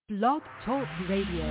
Blog Talk Radio.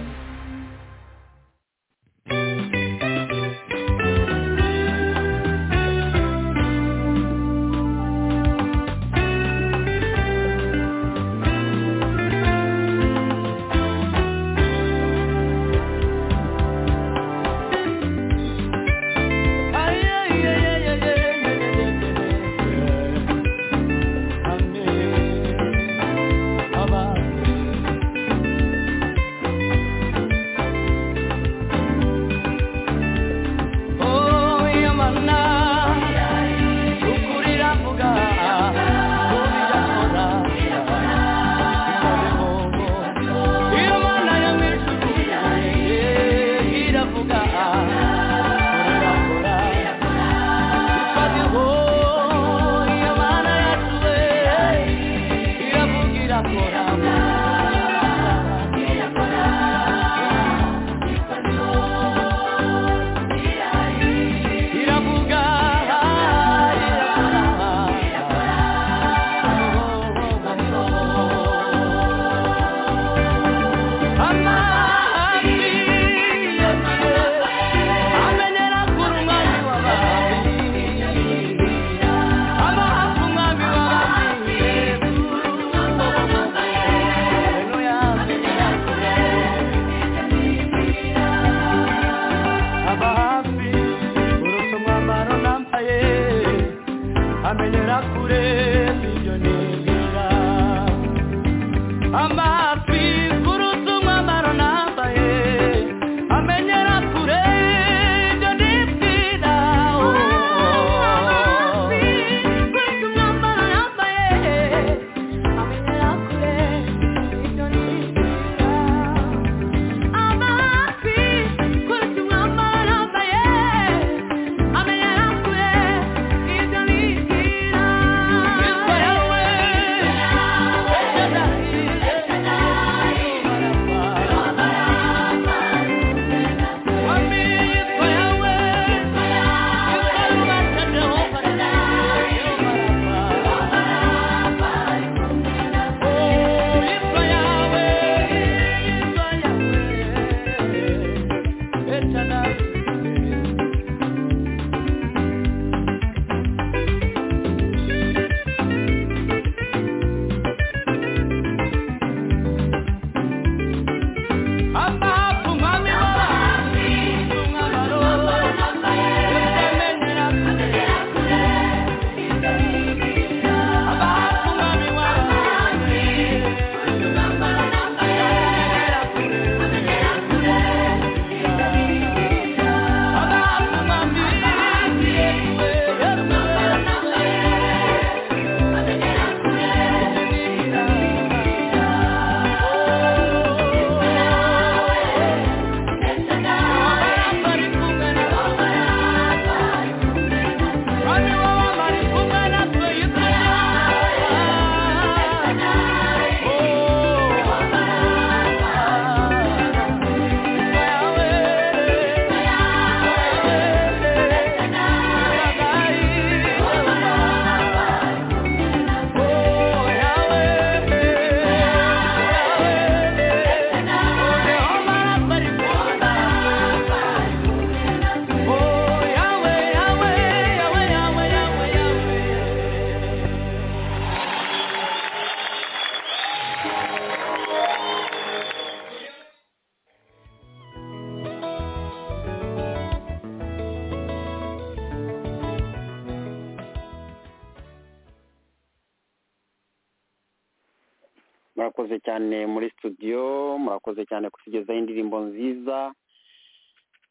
murakoze cyane muri studio murakoze cyane kutugezaho indirimbo nziza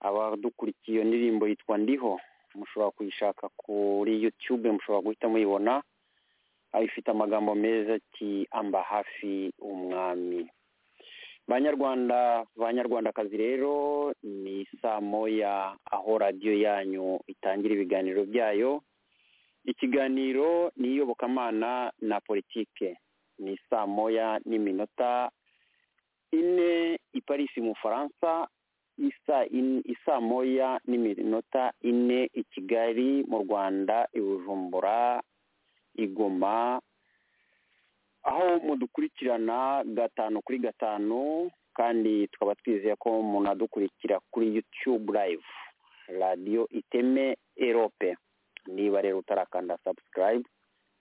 abadukurikiye iyo ndirimbo yitwa ndiho mushobora kuyishaka kuri yutube mushobora guhita muyibona aho ifite amagambo meza ati amba hafi umwami banyarwanda banyarwandakazi rero ni saa moya aho radiyo yanyu itangira ibiganiro byayo ikiganiro ni iyobokamana na politike ni saa moya n'iminota ine i Paris mu Faransa isaa moya n'iminota ine i Kigali mu Rwanda i Bujumbura i Goma aho mudukurikirana gatanu kuri gatanu kandi tukaba twizeye ko munadukurikira kuri yutube live radiyo iteme erope niba rero utarakanda sabusikarayibu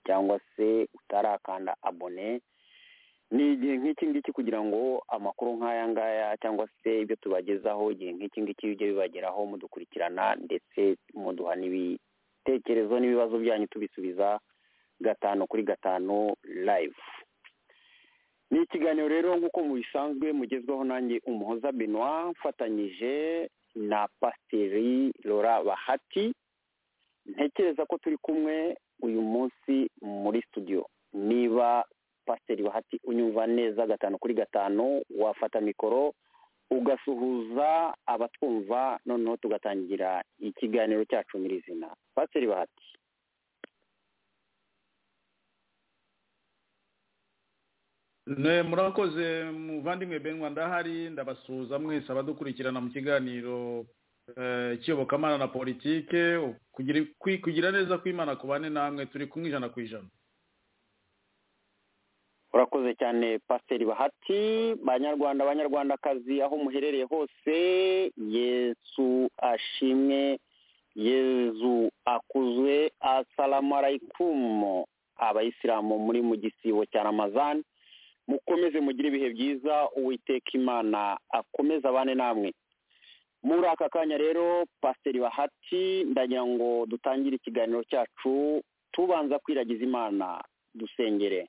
cyangwa se utarakanda abone ni igihe nk'iki ngiki kugira ngo amakuru nk'aya ngaya cyangwa se ibyo tubagezaho igihe nk'iki ngiki bijye bibageraho mudukurikirana ndetse muduha n'ibitekerezo n'ibibazo byanyu tubisubiza gatanu kuri gatanu live ni ikiganiro rero nk'uko mu bisanzwe mugezweho nanjye umuhoza benoit mfatanyije na pasiteri lora bahati ntekereza ko turi kumwe uyu munsi muri studio niba pasiteri bahati unyumva neza gatanu kuri gatanu wafata mikoro ugasuhuza abatwumva noneho tugatangira ikiganiro cyacu nyirizina pasiteri bahati murakoze muvandimwe benwa ndahari ndabasuhuza mwese abadukurikirana mu kiganiro ikiyobokamana na politike kugira neza kw'imana ku bane namwe turi kumwe ijana ku ijana urakoze cyane pasiteri bahati banyarwanda banyarwandakazi aho muherereye hose yesu ashimwe yezu akuzwe asalamarayikumu abayisilamu muri mu gisibo cya ramazani mukomeze mugire ibihe byiza uwiteka imana akomeze abane namwe muri aka kanya rero pasiteri bahati ndagira ngo dutangire ikiganiro cyacu tubanza kwiragiza imana dusengere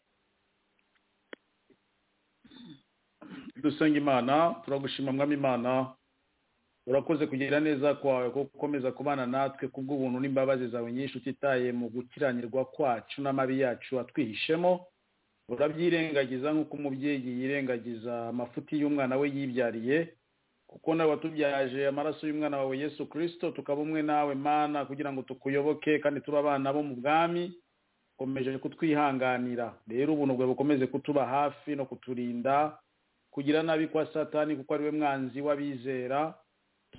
dusenga imana turagushima mwami imana urakoze kugira neza kwawe ko gukomeza kubana natwe kubw'ubuntu n'imbabazi zawe nyinshi utitaye mu gukiranirwa kwacu n'amabi yacu atwihishemo urabyirengagiza nk'uko umubyeyi yirengagiza amafuti y'umwana we yibyariye kuko nawe watubyaje amaraso y'umwana wawe yesu kirisito tukaba umwe nawe mana kugira ngo tukuyoboke kandi tube abana bo mu bwami ukomeje kutwihanganira rero ubuntu bwawe bukomeze kutuba hafi no kuturinda kugira nabi kwa satani kuko ari we mwanzi w'abizera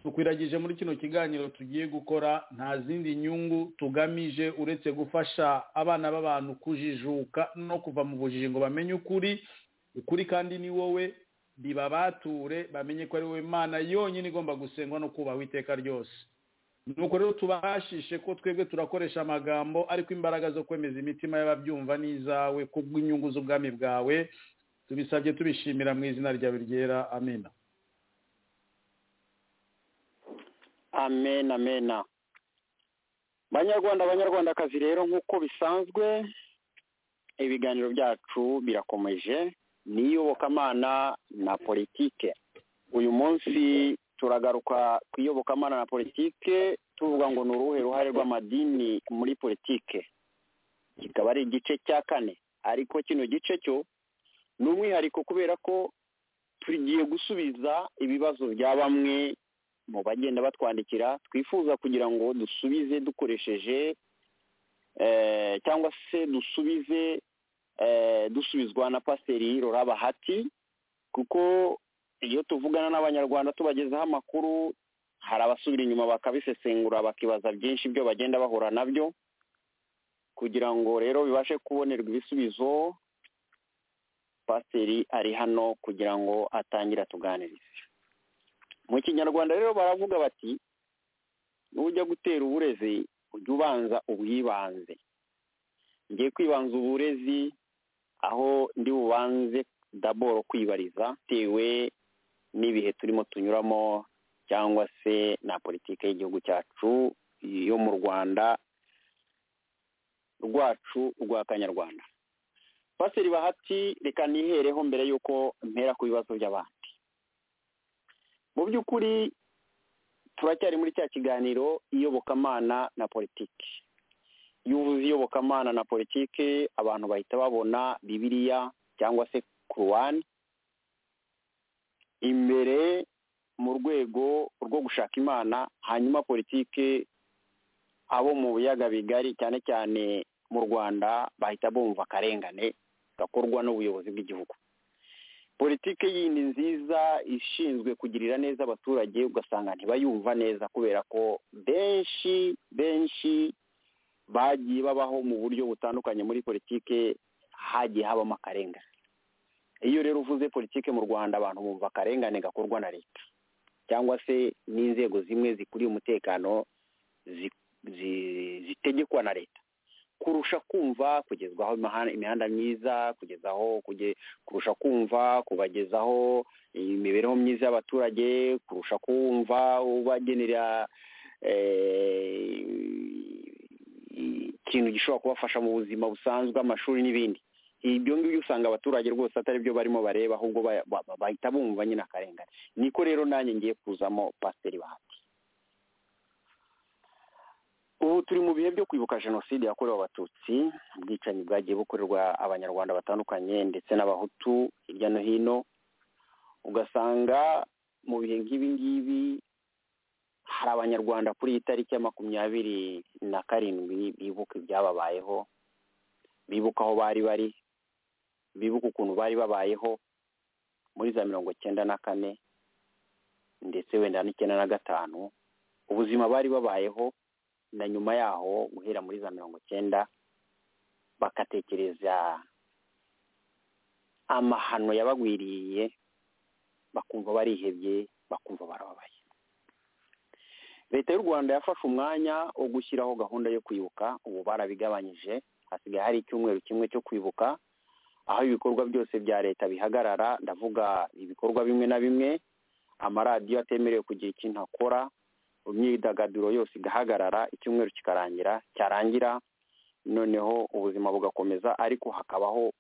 tukwiragije muri kino kiganiro tugiye gukora nta zindi nyungu tugamije uretse gufasha abana b'abantu kujijuka no kuva mu bujiji ngo bamenye ukuri ukuri kandi ni wowe bibabature bamenye ko ari wowe mana yonyine igomba gusengwa no kubahwa iteka ryose nuko rero tubashishe ko twebwe turakoresha amagambo ariko imbaraga zo kwemeza imitima y'ababyumva n'izawe kubw'inyungu z'ubwami bwawe tubisabye tubishimira mu izina ryawe ryera amina amen amena banyarwanda abanyarwandakazi rero nk'uko bisanzwe ibiganiro byacu birakomeje ni iyobokamana na politike uyu munsi turagaruka ku iyobokamana na politike tuvuga ngo ni uruhe ruhare rw'amadini muri politike kikaba ari igice cya kane ariko kino gice cyo ni umwihariko kubera ko tugiye gusubiza ibibazo bya bamwe mu bagenda batwandikira twifuza kugira ngo dusubize dukoresheje cyangwa se dusubize dusubizwa na pasiteri Lora bahati kuko iyo tuvugana n'abanyarwanda tubagezaho amakuru hari abasubira inyuma bakabisesengura bakibaza byinshi ibyo bagenda bahura nabyo kugira ngo rero bibashe kubonerwa ibisubizo pasiteri ari hano kugira ngo atangire atuganirize mu kinyarwanda rero baravuga bati nujya gutera uburezi ujye ubanza ubwibanze ngiye kwibanza uburezi aho ndi bubanze daboro kwibariza bitewe n'ibihe turimo tunyuramo cyangwa se na politiki y'igihugu cyacu yo mu rwanda rwacu rwa kanyarwanda pasiteri bahati reka nihereho mbere y'uko mpera ku bibazo by'abantu mu by'ukuri turacyari muri cya kiganiro iyobokamana na politiki iyo uvuze iyobokamana na politiki abantu bahita babona bibiliya cyangwa se kuruwani imbere mu rwego rwo gushaka imana hanyuma politiki abo mu biyaga bigari cyane cyane mu rwanda bahita bumva akarengane gakorwa n'ubuyobozi bw'igihugu politiki iyi ni nziza ishinzwe kugirira neza abaturage ugasanga ntibayumva neza kubera ko benshi benshi bagiye babaho mu buryo butandukanye muri politiki hagiye habamo akarengane iyo rero uvuze politike mu rwanda abantu bumva akarengane gakorwa na leta cyangwa se n'inzego zimwe zikuriye umutekano zitegekwa na leta kurusha kumva kugezwaho imihanda myiza kugezaho kurusha kumva kubagezaho imibereho myiza y'abaturage kurusha kumva ubagenera ikintu gishobora kubafasha mu buzima busanzwe amashuri n'ibindi ibyo ngibyo usanga abaturage rwose atari byo barimo bareba ahubwo bahita bumva nyine akarengane niko rero nanjye ngiye kuzamo pasiteri bahati ubu turi mu bihe byo kwibuka jenoside yakorewe abatutsi ubwicanyi bwagiye bukorerwa abanyarwanda batandukanye ndetse n'abahutu hirya no hino ugasanga mu bihe nk'ibi ngibi hari abanyarwanda kuri iyi tariki ya makumyabiri na karindwi bibuka ibyababayeho bibuka aho bari bari bibuka ukuntu bari babayeho muri za mirongo icyenda na kane ndetse wenda n'icyenda na gatanu ubuzima bari babayeho na nyuma yaho guhera muri za mirongo icyenda bagatekereza amahano yabagwiriye bakumva barihebye bakumva barababaye leta y'u rwanda yafashe umwanya wo gushyiraho gahunda yo kwibuka ubu barabigabanyije hasigaye hari icyumweru kimwe cyo kwibuka aho ibikorwa byose bya leta bihagarara ndavuga ibikorwa bimwe na bimwe amaradiyo atemerewe kugira ikintu akora imyidagaduro yose igahagarara icyumweru kikarangira cyarangira noneho ubuzima bugakomeza ariko hakabaho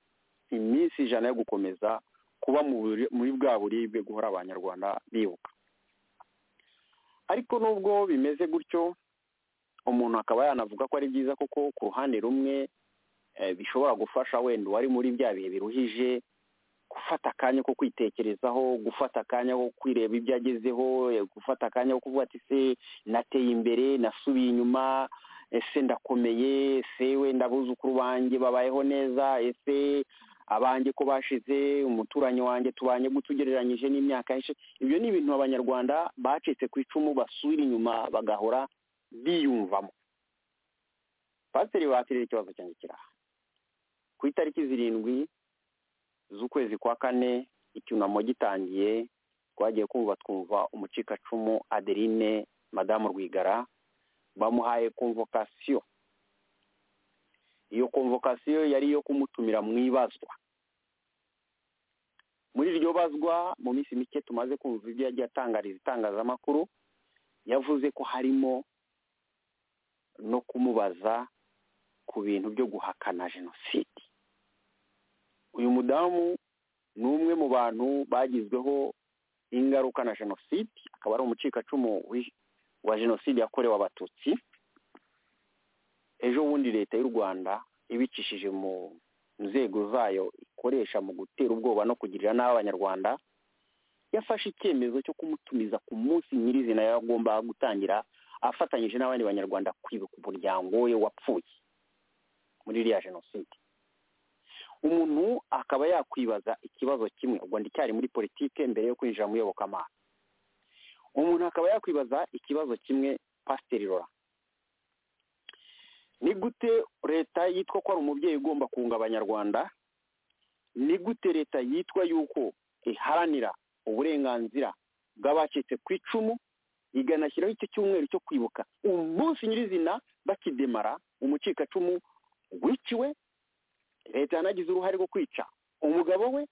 iminsi ijana yo gukomeza kuba muri bwa buribwe guhora abanyarwanda bibuka ariko nubwo bimeze gutyo umuntu akaba yanavuga ko ari byiza kuko ku ruhande rumwe bishobora gufasha wenda uwari muri bya bihe biruhije gufata akanya ko kwitekerezaho gufata akanya ko kwireba ibyo agezeho gufata akanya ko kuvuga ati se nateye imbere nasubiye inyuma ese ndakomeye ese wenda abuzukuru banjye babayeho neza ese abanjye ko bashize umuturanyi wanjye tubanye ugereranyije n'imyaka yishe ibyo ni ibintu abanyarwanda bacitse ku icumu basubira inyuma bagahora biyumvamo pasiteri bakiriye ikibazo cyanjye kiraha ku itariki zirindwi z'ukwezi kwa kane icyunamo gitangiye twagiye kumva twumva umucikacumu adeline madamu rwigara bamuhaye konvokasiyo iyo konvokasiyo yari iyo kumutumira mu ibazwa muri iryo bazwa mu minsi mike tumaze kumva ibyo yagiye atangariza itangazamakuru yavuze ko harimo no kumubaza ku bintu byo guhakana jenoside uyu mudamu ni umwe mu bantu bagizweho ingaruka na jenoside akaba ari umucikacumu wa jenoside yakorewe abatutsi ejo bundi leta y'u rwanda ibicishije mu nzego zayo ikoresha mu gutera ubwoba no kugirira nabi abanyarwanda yafashe icyemezo cyo kumutumiza ku munsi nyirizina yagomba gutangira afatanyije n'abandi banyarwanda kwibuka umuryango we wapfuye muri iriya jenoside umuntu akaba yakwibaza ikibazo kimwe ubwo ndacyari muri politike mbere yo kwinjira mu iyobokamana umuntu akaba yakwibaza ikibazo kimwe pasiteri rora ni gute leta yitwa ko ari umubyeyi ugomba kunga abanyarwanda ni gute leta yitwa yuko iharanira uburenganzira bw'abacitse ku icumu iganashyiraho icyo cyumweru cyo kwibuka umunsi nyirizina bakidemara umucikacumu wiciwe leta yanagize uruhare rwo kwica umugabo we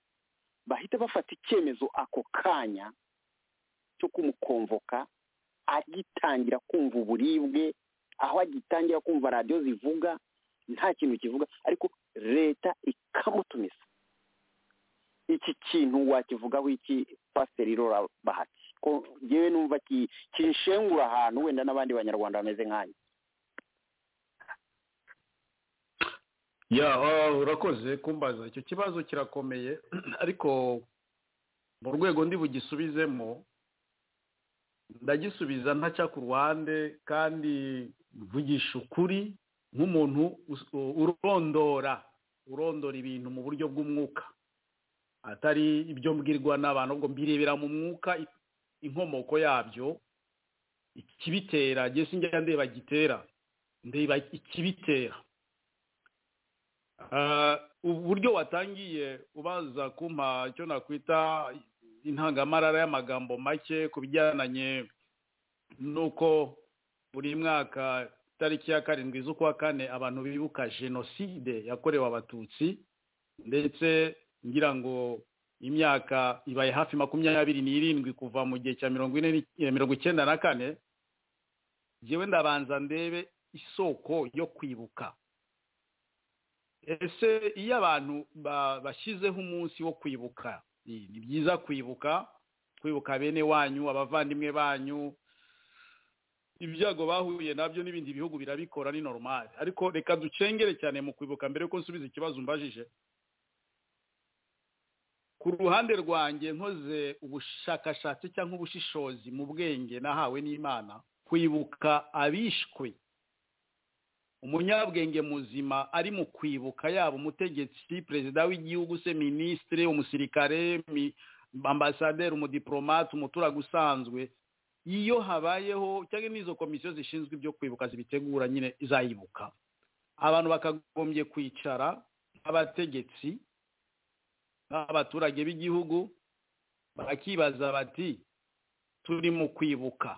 bahita bafata icyemezo ako kanya cyo kumukonvoka agitangira kumva uburibwe aho agitangira kumva radiyo zivuga nta kintu kivuga ariko leta ikamutumiza iki kintu wakivugaho iki pasiteri rora bahati ko ngewe numva kinshengura ahantu wenda n'abandi banyarwanda bameze nk'anyu ya urakoze kumbaza icyo kibazo kirakomeye ariko mu rwego ndi bugisubizemo ndagisubiza ntaca ku ruhande kandi mvugisha ukuri nk'umuntu urondora urondora ibintu mu buryo bw'umwuka atari ibyo mbwirwa n'abantu ubwo mbirebera mu mwuka inkomoko yabyo ikibitera gese njya ndeba gitera ndeba ikibitera uburyo watangiye ubaza kumpa icyo nakwita intangamarara y'amagambo make ku bijyanye n'uko buri mwaka itariki ya karindwi z'ukwa kane abantu bibuka jenoside yakorewe abatutsi ndetse ngira ngo imyaka ibaye hafi makumyabiri n'irindwi kuva mu gihe cya mirongo ine ni- mirongo icyenda na kane njyewe ndabanza ndebe isoko yo kwibuka ese iyo abantu ba- bashyizeho umunsi wo kwibuka ni ni byiza kwibuka kwibuka bene wanyu abavandimwe banyu ibyago bahuye nabyo n'ibindi bihugu birabikora ni normal ariko reka ducengere cyane mu kwibuka mbere yuko nsubiza ikibazo umbajije ku ruhande rwanjye nkoze ubushakashatsi cyangwa ubushishozi mu bwenge nahawe n'imana kwibuka abishwe umunyabwenge muzima ari mu kwibuka yaba umutegetsi perezida w'igihugu se minisitiri umusirikare mi- ambasaderi umudiplomate umuturage usanzwe iyo habayeho cyangwa n'izo komisiyo zishinzwe ibyo kwibuka zibitegura nyine izayibuka abantu bakagombye kwicara nk'abategetsi n'abaturage b'igihugu bakibaza bati turi mu kwibuka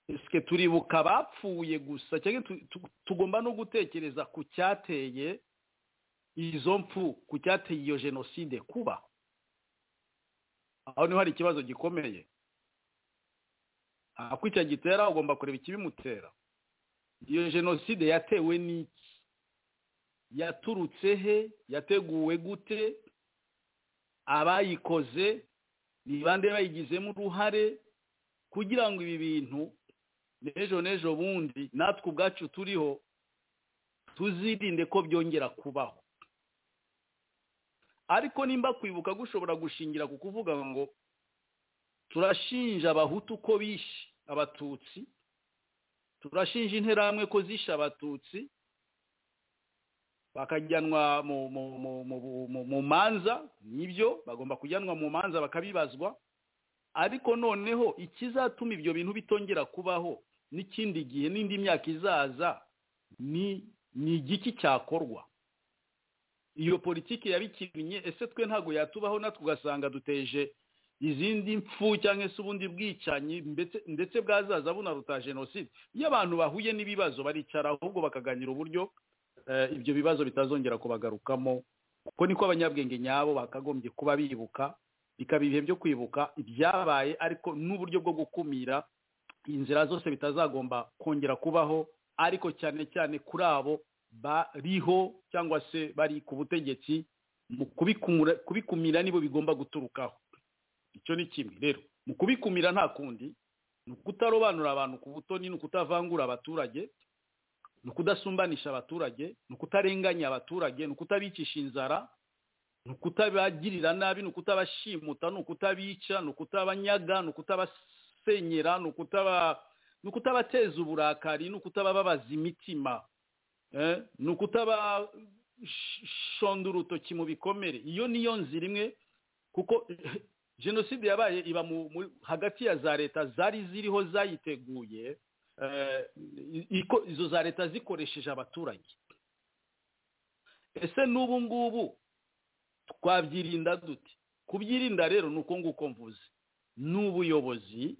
ese turibuka abapfuye gusa cyangwa tu- tu- tugomba no gutekereza ku cyateye izo mfu ku cyateye iyo jenoside kuba aho niho hari ikibazo gikomeye ako icyo gitera ugomba kureba ikibimutera iyo jenoside yatewe n'iki yaturutse he yateguwe gute abayikoze ni bande bayigizemo uruhare kugira ngo ibi bintu n'ejo n'ejo bundi natwe ubwacu turiho tuzirinde ko byongera kubaho ariko nimba kwibuka gushobora gushingira ku kuvuga ngo turashinja abahutu ko bishe abatutsi turashinja interahamwe ko zishe abatutsi bakajyanwa mu mu mu mu mu mu manza nibyo bagomba kujyanwa mu manza bakabibazwa ariko noneho ikizatuma ibyo bintu bitongera kubaho n'ikindi gihe n'indi myaka izaza ni ni igiki cyakorwa iyo politiki yabikinnye ese twe ntabwo yatubaho natwe ugasanga duteje izindi mfu cyangwa se ubundi bwicanyi mbetse- ndetse bwazaza bunaruta jenoside iyo abantu bahuye n'ibibazo baricara ahubwo bakaganira uburyo eh, ibyo bibazo bitazongera kubagarukamo kuko niko abanyabwenge nyabo bakagombye kuba bibuka bikaba ibihe byo kwibuka ibyabaye ariko n'uburyo bwo gukumira inzira zose bitazagomba kongera kubaho ariko cyane cyane kuri abo bariho cyangwa se bari ku butegetsi mu kubikumura- kubikumira nibo bigomba guturukaho icyo ni kimwe rero mu kubikumira nta kundi ni ukutarobanura abantu ku butoni ni ukutavangura abaturage ni ukudasumbanisha abaturage ni ukutarenganya abaturage ni ukutabicisha inzara ni ukutabagirira nabi ni ukutabashimuta ni ukutabica ni ukutabanyaga ni ukutabasenyera ni ukutaba ni ukutabateza uburakari ni ukutabababaza imitima eh, ni ukutabashonda urutoki mu bikomere iyo niyo nzira imwe kuko jenoside yabaye iba mu, mu, hagati ya za leta zari ziriho zayiteguye eh, iko, izo za leta zikoresheje abaturage ese n'ubu ngubu twabyirinda dute kubyirinda rero ni uko nguko mvuze ni ubuyobozi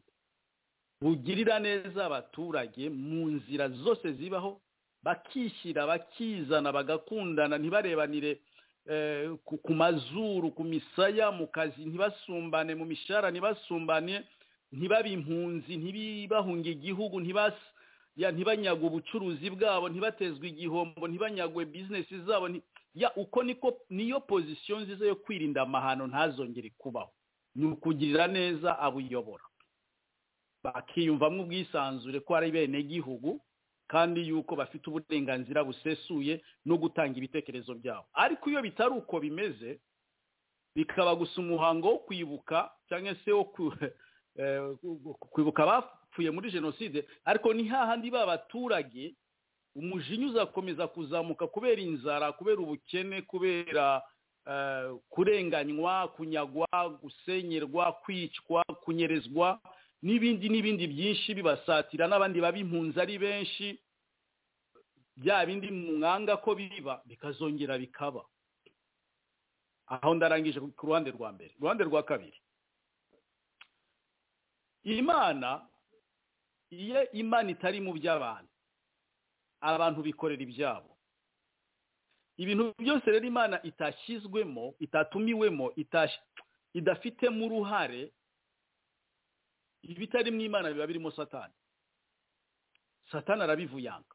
bugirira neza abaturage mu nzira zose zibaho bakishyira bakizana bagakundana ntibarebanire eh, ku- ku mazuru ku misaya mu kazi ntibasumbane mu mishahara ntibasumbane ntibabe impunzi ntibahunge igihugu ntibas- ya, ntibanyagwe ubucuruzi bwabo ntibatezwe igihombo ntibanyagwe bizinesi zabo nti- ya uko niko niyo pozisiyo nziza yo kwirinda amahano ntazongere kubaho ni ukugirira neza abuyobora bakiyumvamo ubwisanzure ko ari bene gihugu kandi yuko bafite uburenganzira busesuye no gutanga ibitekerezo byabo ariko iyo bitari uko bimeze bikaba gusa umuhango wo kwibuka cyangwa se wo ku- eh, kwibuka abapfuye muri jenoside ariko ni hahandi ba baturage umujinya uzakomeza kuzamuka kubera inzara kubera ubukene kubera eh, kurenganywa kunyagwa gusenyerwa kwicwa kunyerezwa n'ibindi n'ibindi byinshi bibasatira n'abandi baba impunzi ari benshi bya bindi mwanga ko biba bikazongera bikaba aho ndarangije ku ruhande rwa mbere uruhande rwa kabiri imana iyo imana itari mu by'abantu abantu bikorera ibyabo ibintu byose rero imana itashyizwemo itatumiwemo idafitemo uruhare ibitari mu imana biba birimo satani satani arabivuyanga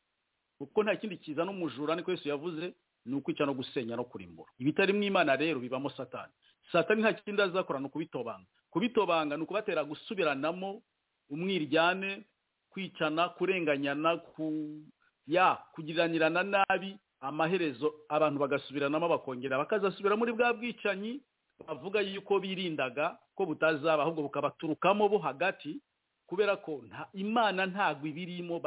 kuko nta kindi kizana umujura niko Yesu yavuze ni ukwica no gusenya no kurimbura ibitari mu imana rero bibamo satani satani nta kindi azakora ni ukubitobanga kubitobanga ni ukubatera gusubiranamo umwiryane kwicana kurenganyana ku ya kugiranirana nabi amaherezo abantu bagasubiranamo bakongera bakazasubira muri bwa bwicanyi bavuga yuko birindaga ko butazaba ahubwo bukabaturukamo bo hagati kubera ko imana ntabwo ibirimo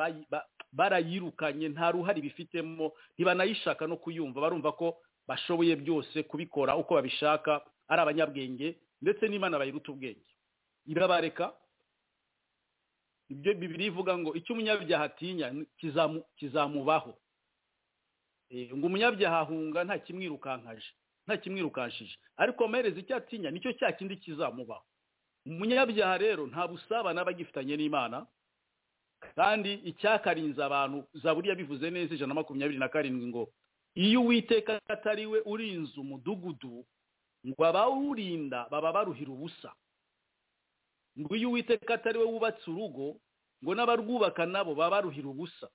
barayirukanye nta ruhare bifitemo ntibanayishaka no kuyumva barumva ko bashoboye byose kubikora uko babishaka ari abanyabwenge ndetse n'imana bayiruta ubwenge irabareka ibyo bibiri ivuga ngo icyo umunyabyaha atinya kizamubaho ngo umunyabyaha ahunga nta kimwirukankaje nta kimwirukanshije ariko amaherezo icyo atinya nicyo cya kindi kizamubaho umunyabyaha rero nta busabane aba agifitanye n'imana kandi icyakarinze abantu zaburiya bivuze neza ijana na makumyabiri na karindwi ngo iyo uwiteka atari we urinze umudugudu ngo abawurinda baba baruhira ubusa ngo iyo uwiteka atari we wubatse urugo ngo n'abarwubaka nabo baba baruhira ubusa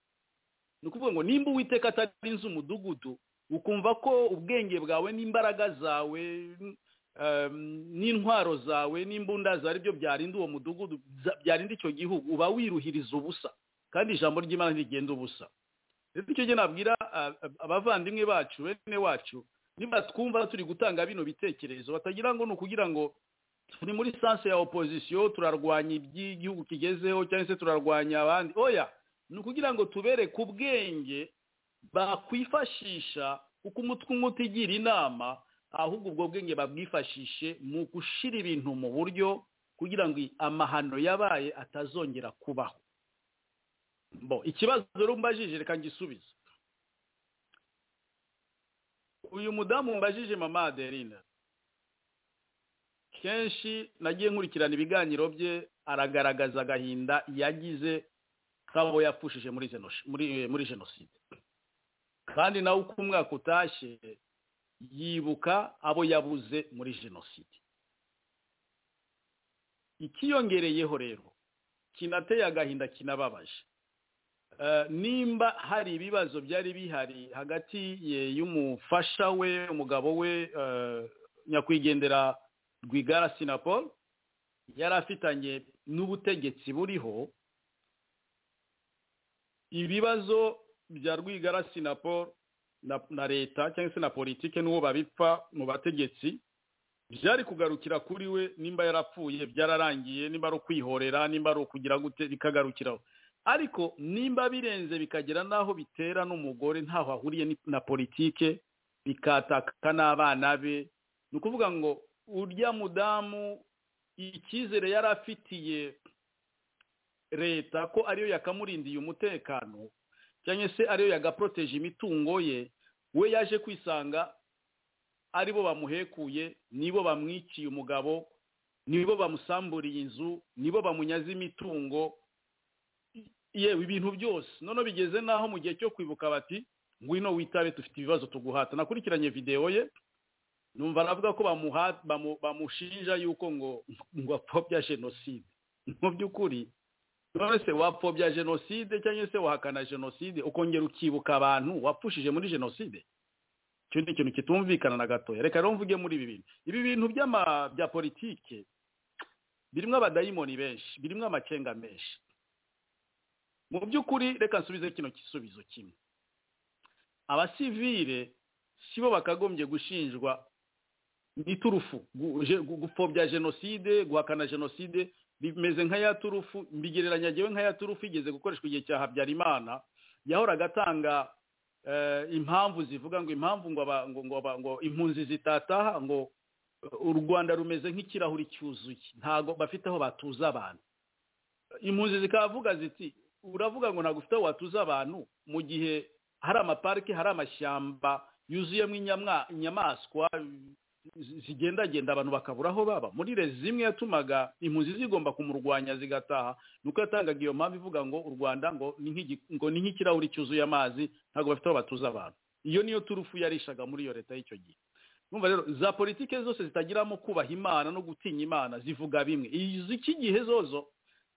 ni ukuvuga ngo nimba uwiteka atarinze umudugudu ukumva ko ubwenge bwawe n'imbaraga zawe n'intwaro zawe n'imbunda zawe byo byarinda uwo mudugudu byarinda icyo gihugu uba wiruhiriza ubusa kandi ijambo ry'imana ntigenda ubusa rero icyo gihe nabwira abavandimwe bacu bene wacu niba twumva turi gutanga bino bitekerezo batagira ngo ni ukugira ngo turi muri sanse ya opozisiyo turarwanya iby'igihugu kigezeho cyangwa se turarwanya abandi oya ni ukugira ngo tubereke ubwenge bakwifashisha uko umutwe umwe utigira inama ahubwo ubwo bwenge babwifashishe mu gushyira ibintu mu buryo kugira ngo amahano yabaye atazongera kubaho bo ikibazo rero mbajije reka ngisubize uyu mudamu mbajije mama aderine kenshi nagiye nkurikirana ibiganiro bye aragaragaza agahinda yagize kabo yapfushije muri jenoside kandi nawe uko umwaka utashye yibuka abo yabuze muri jenoside ikiyongereyeho rero kinateye agahinda kinababaje nimba hari ibibazo byari bihari hagati ye y'umufasha we umugabo we nyakwigendera rwigara sinapol yari afitanye n'ubutegetsi buriho ibibazo bya rwigara sinapol na leta cyangwa se na politike n'uwo babipfa mu bategetsi byari kugarukira kuri we nimba yarapfuye byararangiye nimba ari ukwihorera nimba ari ukugira gute bikagarukiraho ariko nimba birenze bikagera n'aho bitera n'umugore ntaho ahuriye na politike bikataka n'abana be ni ukuvuga ngo urya mudamu icyizere yari afitiye leta ko ariyo yakamurindiye umutekano cyangwa se ariyo yagaporoteje imitungo ye we yaje kwisanga aribo bamuhekuye nibo bamwiciye umugabo nibo bamusamburiye inzu nibo bamunyaze imitungo yewe ibintu byose noneho bigeze n'aho mu gihe cyo kwibuka bati ngwino witabe dufite ibibazo tuguhata nakurikiranye videwo ye numva aravuga ko bamushinja yuko ngo ngo apfobya jenoside mu by'ukuri none se wapfobya jenoside cyangwa se wahakana jenoside ukongera ukibuka abantu wapfushije muri jenoside icyo ni ikintu kitumvikana na gatoya reka rero mvuge muri ibi bintu ibi bintu bya politike birimo abadayimoni benshi birimo amacenga menshi mu by'ukuri reka nsubize kino gisubizo kimwe abasivire si bo bakagombye gushinjwa n'iturufu gupfobya jenoside guhakana jenoside bimeze nka ya turufu mbigereranya ngewe nka ya turufu igeze gukoreshwa igihe cya habyarimana yahoraga atanga impamvu zivuga ngo impamvu ngo impunzi zitataha ngo u rwanda rumeze nk'ikirahuri cyuzuye ntabwo bafite aho batuza abantu impunzi zikavuga ziti uravuga ngo ntabwo ufite aho watuza abantu mu gihe hari amaparike hari amashyamba yuzuyemo inyamaswa zigendagenda abantu bakabura aho baba muri lezi zimwe yatumaga impunzi zigomba kumurwanya zigataha nuko yatangaga iyo mpamvu ivuga ngo u rwanda ngo ni nk'igi- ngo ni nk'ikirahuri cyuzuye amazi ntabwo bafite aho batuza abantu iyo niyo turufu yarishaga muri iyo leta y'icyo gihe numva rero za politiki zose zitagiramo kubaha imana no gutinya imana zivuga bimwe iz'iki gihe zozo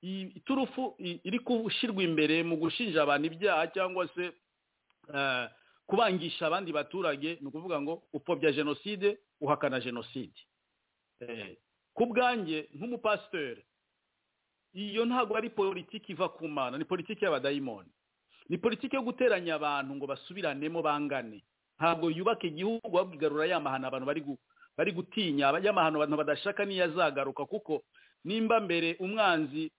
i- iturufu i- iri gushyirwa imbere mu gushinja abantu ibyaha cyangwa se eh, kubangisha abandi baturage ni ukuvuga ngo upfobya jenoside uhakana jenoside Eh, ku bwanjye nk'umupasiteri iyo ntabwo ari politiki iva ku mana ni politiki y'abadayimoni ni politiki yo guteranya abantu ngo basubiranemo bangane ntabwo yubaka igihugu ahubwo igarura ya mahano abantu bari gu- bari gutinya ya mahano abantu badashaka niyo azagaruka kuko nimba mbere umwanzi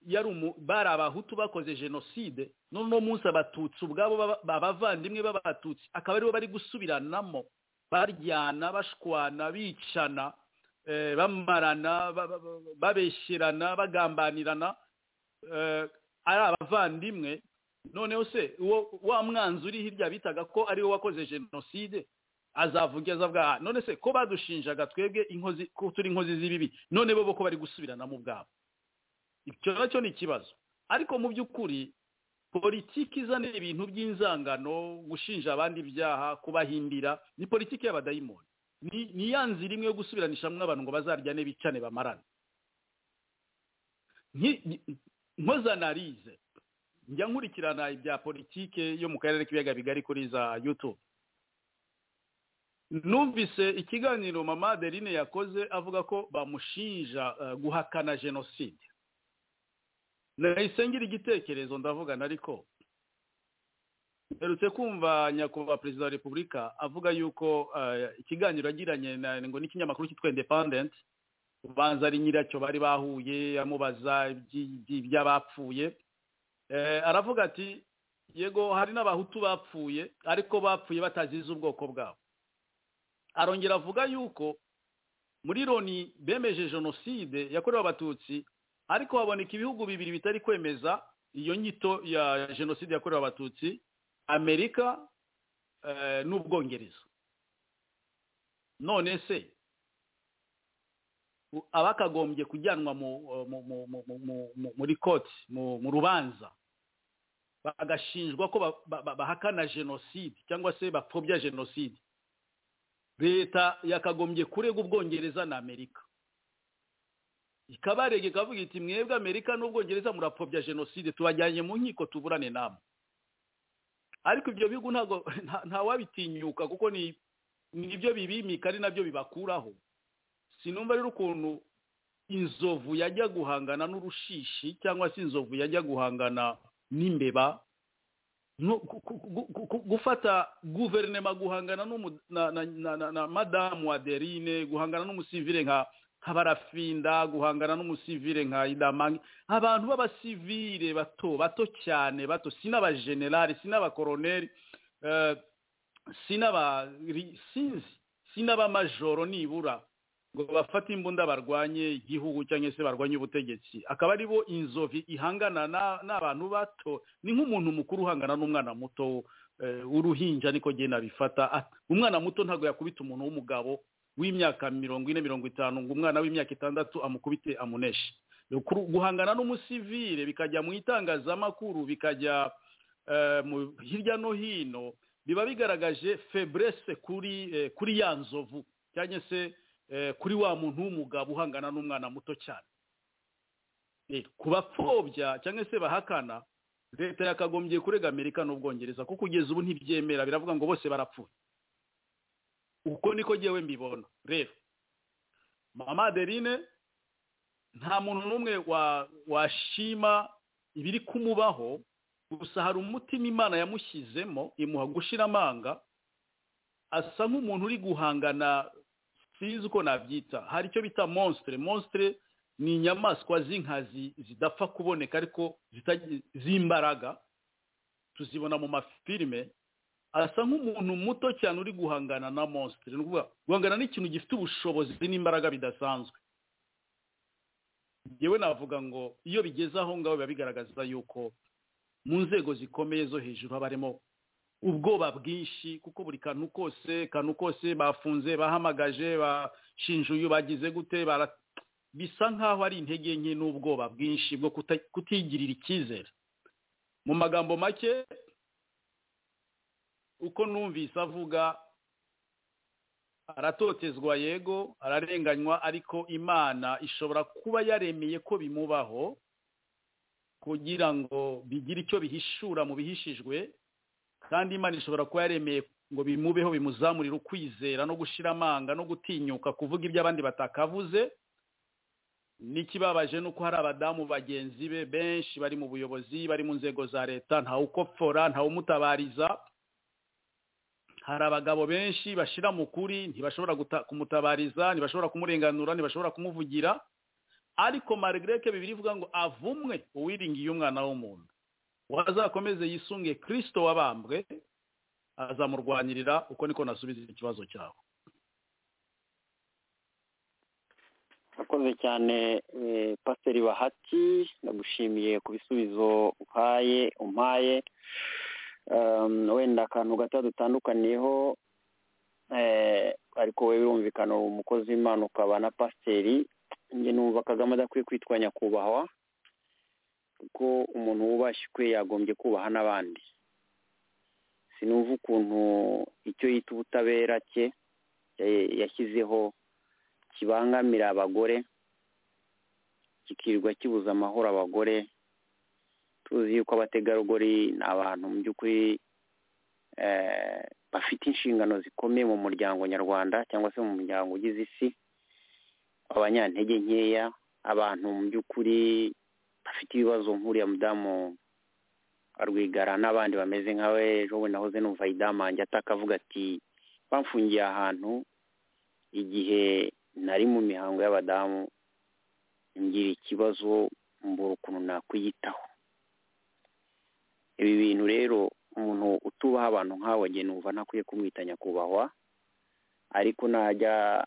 yari umu- bari abahutu bakoze jenoside n'uno munsi abatutsi ubwabo baba- abavandimwe b'abatutsi akaba aribo bari gusubiranamo baryana bashwana bicana eh, bamarana ba- ba- ba- babeshyerana bagambanirana eh, ari abavandimwe noneho se uwo wa mwanzi uri hirya bitaga ko ari we wakoze jenoside azavuga azavuga "Ah, none se ko badushinjaga twebwe inkozi ko turi inkozi z'ibibi none bo bo ko bari gusubiranamo ubwabo icyo nacyo ni ikibazo ariko mu by'ukuri politiki izana ibintu by'inzangano gushinja abandi ibyaha kubahimbira ni politiki y'abadayimoni ni ni ya nzira imwe yo gusubiranishamo abantu ngo bazaryane bicane bamarane Nki- nki- nkoze analize njya nkurikirana ibya politike yo mu karere k'ibiyaga bigari kuri za yutube numvise ikiganiro mama adeline yakoze avuga ko bamushinja eh, guhakana jenoside nahise ngira igitekerezo ndavugana ariko mperutse kumva nyakubahwa perezida wa repubulika avuga yuko eh, ikiganiro yagiranye na- ngo n'ikinyamakuru cyitwa independent ubanza ari nyiracyo bari bahuye amubaza iby- iby- iby'abapfuye Eh, aravuga ati yego hari n'abahutu bapfuye ariko bapfuye batazize ubwoko bwabo arongera avuga yuko muri loni bemeje jenoside yakorewe abatutsi ariko haboneka ibihugu bibiri bitari kwemeza iyo nyito ya jenoside yakorewe abatutsi amerika eh, n'ubwongereza none se u- abakagombye kujyanwa mu- mu- mu- mu- mu- mu- mu- muri koti mu mu rubanza bagashinjwa ko ba- ba- ba- bahakana jenoside cyangwa se bapfobya jenoside leta yakagombye kurega ubwongereza na amerika ikabarega ikavuga iti mwebwe amerika n'ubwongereza murapfobya jenoside tubajyanye mu nkiko tuburane namwe ariko ibyo bihugu ntabwo nta- ntawabitinyuka kuko ni nibyo bibimika ari nabyo bibakuraho sinumva rero ukuntu inzovu yajya guhangana n'urushishi cyangwa se inzovu yajya guhangana n'imbeba no- gu- gu- gu- gu- gu- gufata guverinoma guhangana n'umu- na- na- na- na- na madamu aderine guhangana n'umusivire nka nka barafinda guhangana n'umusivire nka idamange abantu b'abasivire bato bato cyane bato sinabajenerali sinabakoroneri eh, sinaba ri- sinzi sinabamajoro nibura ngo bafate imbunda barwanye igihugu cyangwa se barwanye ubutegetsi akaba ari bo inzovi ihangana na- n'abantu bato ni nk'umuntu mukuru uhangana n'umwana muto eh, w'uruhinja niko genda nabifata Ah, umwana muto ntabwo yakubita umuntu w'umugabo w'imyaka mirongo ine mirongo itanu ngo umwana w'imyaka itandatu amukubite amuneshe Kuru- guhangana n'umusivire bikajya mu itangazamakuru bikajya eh, mu- hirya no hino biba bigaragaje febrese kuri eh, kuri ya nzovu cyangwa se eh, kuri wa muntu w'umugabo uhangana n'umwana muto cyane Eh, ku bapfobya cyangwa se bahakana leta yakagombye kurega amerika n'ubwongereza kuko kugeza ubu ntibyemera biravuga ngo bose barapfuye uko niko ngewe mbibona rero mama adeline nta muntu n'umwe wa- washima ibiri kumubaho gusa hari umutima imana yamushyizemo imuha gushira amanga asa nk'umuntu uri guhangana sinzi uko nabyita hari icyo bita monstre monstre ni inyamaswa z'inkazi zidapfa kuboneka ariko zitagi- z'imbaraga tuzibona mu mafilime asa nk'umuntu muto cyane uri guhangana na monstre ni ukuvuga guhangana n'ikintu gifite ubushobozi n'imbaraga bidasanzwe yewe navuga ngo iyo bigeze aho ngaho biba bigaragaza yuko mu nzego zikomeye zo hejuru haba harimo ubwoba bwinshi kuko buri kantu kose kantu kose bafunze bahamagaje bashinjuye bagize gute bara- bisa nk'aho ari intege nke n'ubwoba bwinshi bwo kuta- kutigirira icyizere mu magambo make uko numvise avuga aratotezwa yego ararenganywa ariko imana ishobora kuba yaremeye ko bimubaho kugira ngo bigire icyo bihishura mu bihishijwe kandi imana ishobora kuba yaremeye ngo bimubeho bimuzamurire ukwizera no gushira amanga no gutinyuka kuvuga ibyo abandi batakavuze n'ikibabaje ni uko hari abadamu bagenzi be benshi bari mu buyobozi bari mu nzego za leta ntawukopfora ntawumutabariza hari abagabo benshi bashira mu kuri ntibashobora guta- kumutabariza ntibashobora kumurenganura ntibashobora kumuvugira ariko maregreke bibiri ivuga ngo avumwe uwiringiye umwana w'umuntu wazakomeze yisunge kirisito wabambwe azamurwanirira uko niko nasubiza ikibazo cyawe urakoze cyane eh, pasiteri bahati ndagushimiye ku bisubizo uhaye umpaye Um, wenda akantu gato dutandukaniyeho eh, ariko wowe birumvikana uri umukozi w'imana ukaba na pasiteri njye numva kagame adakwiye kwitwa nyakubahwa kuko umuntu wubashywe yagombye kubaha n'abandi sinumva ukuntu icyo yita ubutabera cye eh, yashyizeho kibangamira abagore kikirirwa kibuza amahoro abagore tuzi yuko abategarugori ni abantu mu by'ukuri eh, bafite inshingano zikomeye mu muryango nyarwanda cyangwa se mu muryango ugize isi abanyantege nkeya abantu mu by'ukuri bafite ibibazo nk'uriya mudamu arwigara n'abandi bameze nkawe ejo bundi nahoze numva idamange ataka avuga ati bamfungiye ahantu igihe nari mu mihango y'abadamu ngira ikibazo mbura ukuntu nakwiyitaho ibi bintu rero umuntu utubaha abantu nk'abo njye numva ntakwiye kumwita nyakubahwa ariko najya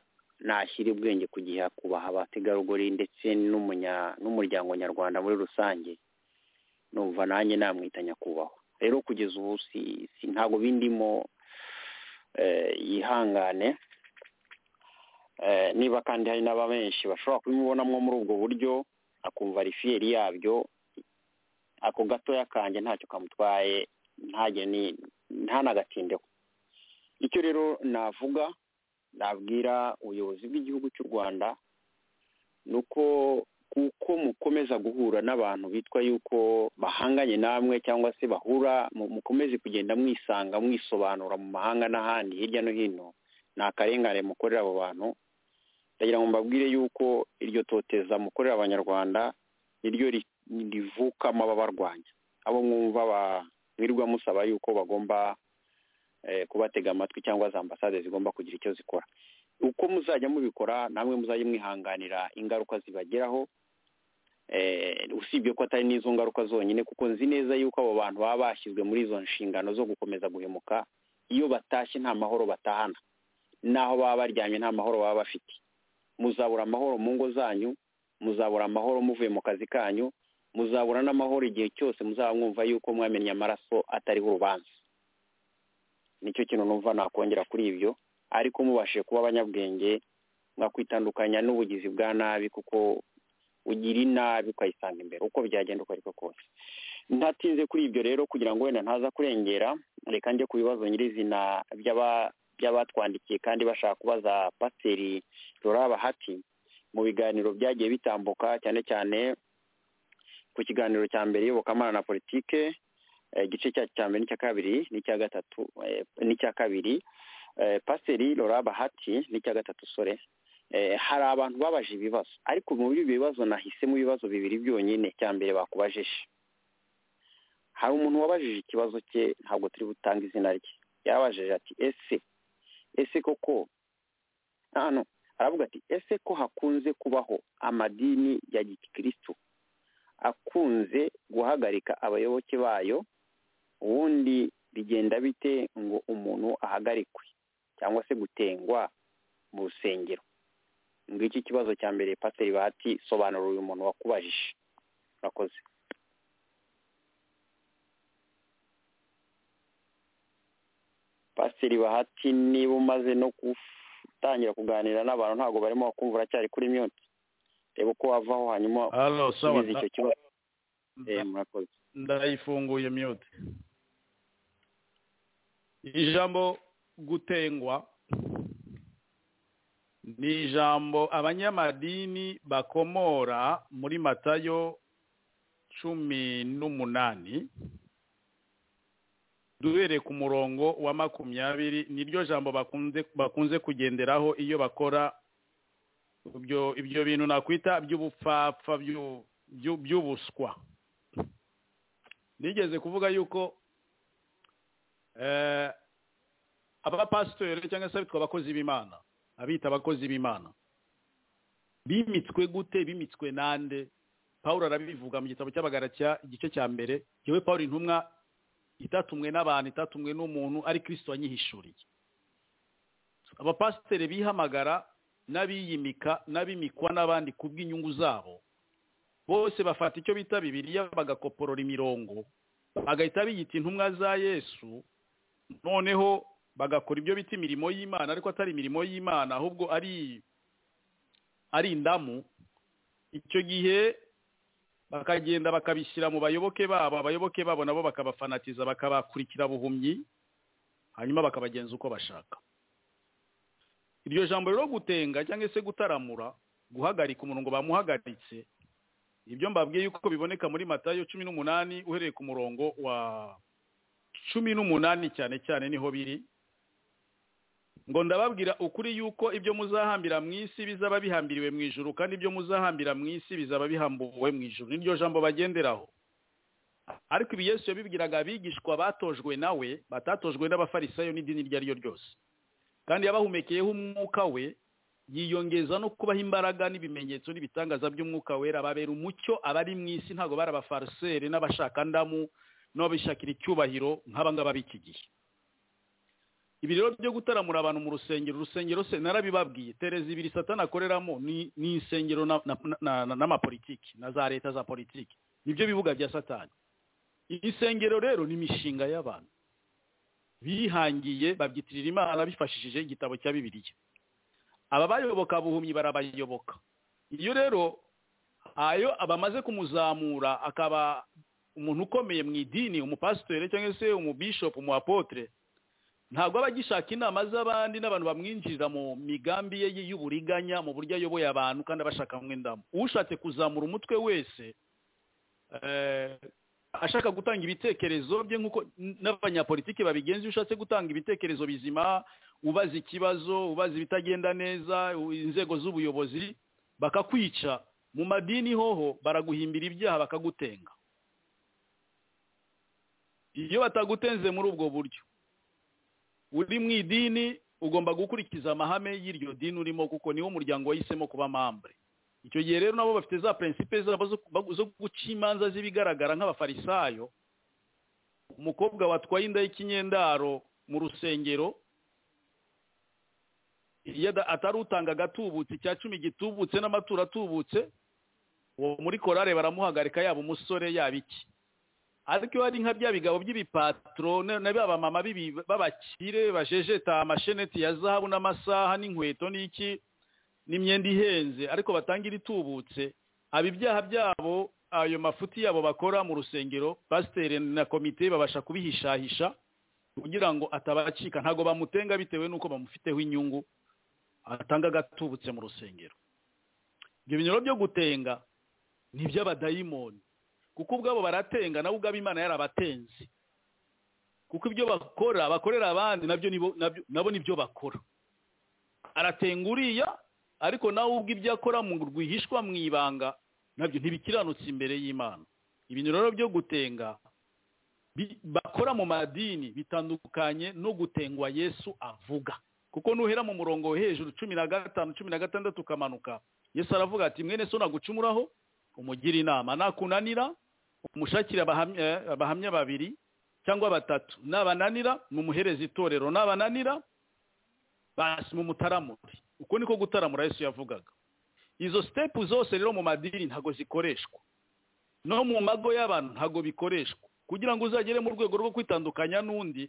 nashyira ubwenge ku gihe akubaha abategarugori ndetse n'umunya- n'umuryango nyarwanda muri rusange numva nanjye namwita nyakubahwa rero kugeza ubu si- si- ntabwo bindimo eh, yihangane Eh, niba kandi hari n'aba benshi bashobora kubimubonamo muri ubwo buryo akumva ari fiyeri yabyo ako gatoya kanjye ntacyo kamutwaye ntajye ni ntanagatindeho icyo rero navuga nabwira ubuyobozi bw'igihugu cy'u rwanda ni uko kuko mukomeza guhura n'abantu bitwa yuko bahanganye namwe cyangwa se bahura mu- mukomeze kugenda mwisanga mwisobanura mu mahanga n'ahandi hirya no hino ni akarengane mukorera abo bantu ndagira ngo mbabwire yuko iryo toteza mukorera abanyarwanda niryo ri- rivukamo ababarwanya abo mwumva ba- mwirirwa musaba yuko bagomba eh, kubatega amatwi cyangwa za ambasade zigomba kugira icyo zikora uko muzajya mubikora namwe muzajya mwihanganira ingaruka zibageraho eh, usibye ko atari n'izo ngaruka zonyine kuko nzi neza yuko abo bantu baba bashyizwe muri izo nshingano zo gukomeza guhemuka iyo batashye nta mahoro batahana n'aho baba baryamye nta mahoro baba bafite muzabura amahoro mu ngo zanyu muzabura amahoro muvuye mu kazi kanyu muzabura n'amahoro igihe cyose muzaba mwumva yuko mwamennye amaraso atariho urubanza nicyo kintu numva nakongera kuri ibyo ariko mubashije kuba abanyabwenge mwakwitandukanya n'ubugizi bwa nabi kuko ugira inabi ukayisanga imbere uko byagenda uko ariko kose ntatinze kuri ibyo rero kugira ngo wenda ntaza kurengera reka njye ku bibazo nyirizina by'aba- by'abatwandikiye kandi bashaka kubaza pasiteri Laura bahati mu biganiro byagiye bitambuka cyane cyane ku kiganiro cya mbere iyobokamana na politike eh, igice cyacu cya mbere n'icya kabiri n'icya gatatu eh, n'icya kabiri eh, pasiteri Laura bahati n'icya gatatu sore eh, hari abantu babaje ibibazo ariko muri ibyo bibazo nahisemo ibibazo bibiri byonyine cya mbere bakubajije hari umuntu wabajije ikibazo cye ntabwo turi butange izina rye yabajije ati ese ese koko hano aravuga ati ese ko hakunze kubaho amadini ya gikirisitu akunze guhagarika abayoboke bayo ubundi bigenda bite ngo umuntu ahagarikwe cyangwa se gutengwa mu rusengero ngiki ikibazo cya mbere pasiteri bahati sobanura uyu muntu wakubajije urakoze pasiteri bahati niba umaze no gutangira kuganira n'abantu ntabwo barimo bakumva uracyari kuri myoti reba uko wavaho hanyuma hano sawa usubize icyo kibazo nda- Eh, murakoze ndayifunguye myote ijambo gutengwa ni ijambo abanyamadini bakomora muri matayo cumi n'umunani duhereye ku murongo wa makumyabiri niryo jambo bakunze bakunze kugenderaho iyo bakora ibyo ibyo bintu nakwita by'ubupfapfa byu- byu- by'ubuswa nigeze kuvuga yuko eh, abapasitori cyangwa se abitwa abakozi b'imana abita abakozi b'imana bimitswe gute bimitswe nande paul arabivuga mu gitabo cy'abagaratia igice cya mbere yewe paul intumwa itatumwe n'abantu itatumwe n'umuntu ari kristo wanyihishuriye abapasiteri bihamagara n'abiyimika n'abimikwa n'abandi kubw'inyungu zabo bose bafata icyo bita bibiliya bagakoporora imirongo bagahita biyita intumwa za yesu noneho bagakora ibyo bita imirimo y'imana ariko atari imirimo y'imana ahubwo ari ari indamu icyo gihe bakagenda bakabishyira mu bayoboke babo abayoboke babo nabo bakabafanatiza bakabakurikira buhumyi hanyuma bakabagenza uko bashaka iryo jambo rero gutenga cyangwa se gutaramura guhagarika umuntu ngo bamuhagaritse ibyo mbabwiye yuko biboneka muri matayo cumi n'umunani uhereye ku murongo wa cumi n'umunani cyane cyane niho biri ngo ndababwira ukuri yuko ibyo muzahambira mu isi bizaba bihambiriwe mu ijuru kandi ibyo muzahambira mu isi bizaba bihambuwe mu ijuru niryo jambo bagenderaho ariko ibi yesu yabibwiraga abigishwa batojwe nawe batatojwe n'abafarisayo n'idini iryo ari ryo ryose kandi yabahumekeyeho umwuka we yiyongeza no kubaha imbaraga n'ibimenyetso n'ibitangaza by'umwuka wera babera umucyo abari mu isi ntabwo bari abafariseri n'abashaka ndamu n'ababishakira icyubahiro nk'abangaba b'iki gihe ibi rero byo gutaramura abantu mu rusengero urusengero se narabibabwiye tereza ibiri satana akoreramo ni ni insengero na- na- na- na- n'amapolitiki na za leta za politiki nibyo bibuga bya satani insengero rero ni imishinga y'abantu bihangiye babyitirira imana bifashishije igitabo cya bibiliya aba bayoboka buhumyi barabayoboka iyo rero ayo abamaze kumuzamura akaba umuntu ukomeye mu idini umupasitori cyangwa se umubishopu umu apotre ntabwo aba agishaka inama z'abandi n'abantu bamwinjirira mu migambi ye y'uburiganya mu buryo ayoboye abantu kandi abashaka mwendamo ushatse kuzamura umutwe wese eh, ashaka gutanga ibitekerezo bye nk'uko n'abanyapolitiki babigenza iyo ushatse gutanga ibitekerezo bizima ubaza ikibazo ubaza ibitagenda neza u- inzego z'ubuyobozi bakakwica mu madini hoho baraguhimbira ibyaha bakagutenga iyo batagutenze muri ubwo buryo uri mu idini ugomba gukurikiza amahame y'iryo dini urimo kuko niwo muryango wahisemo kuba mambre icyo gihe rero nabo bafite za prinsipe zabo zo- zo guca imanza z'ibigaragara nk'abafarisayo umukobwa watwaye inda y'ikinyendaro mu rusengero iyo ada- atari utanga agatubutse icya cumi gitubutse n'amaturo atubutse uwo muri korale baramuhagarika yaba umusore yaba iki ariko iyo hari nka bya bigabo by'ibipatro na na ba bamama bibi- b'abakire bajejeta amasheneti ya zahabu n'amasaha n'inkweto n'iki n'imyenda ihenze ariko batangira itubutse aba ibyaha byabo ayo mafuti yabo bakora mu rusengero pasiteri na komite babasha kubihishahisha kugira ngo atabacika ntabwo bamutenga bitewe n'uko bamufiteho inyungu atanga agatubutse mu rusengero ibyo binyoro byo gutenga ni iby'abadayimoni kuko ubwabo baratenga nabo ubwabo imana yarabatenze kuko ibyo bakora bakorera abandi nabyo nibo- nabyo- nabo nibyo bakora aratenga uriya ariko nawe ubwo ibyo akora mu rwihishwa mu ibanga nabyo ntibikiranutse imbere y'imana ibintu rero byo gutenga bi- bakora mu madini bitandukanye no gutengwa yesu avuga kuko nuhera mu murongo wo hejuru cumi na gatanu cumi na gatandatu ukamanuka yesu aravuga ati mwene so nagucumuraho umugire inama nakunanira umushakire abahamya eh, abahamya babiri cyangwa batatu nabananira mumuhereze itorero nabananira basi mumutaramure uko niko gutaramura yesu yavugaga izo sitepu zose rero mu madini ntago zikoreshwa no mu mago y'abantu ntago bikoreshwa kugira ngo uzagere mu rwego rwo kwitandukanya n'undi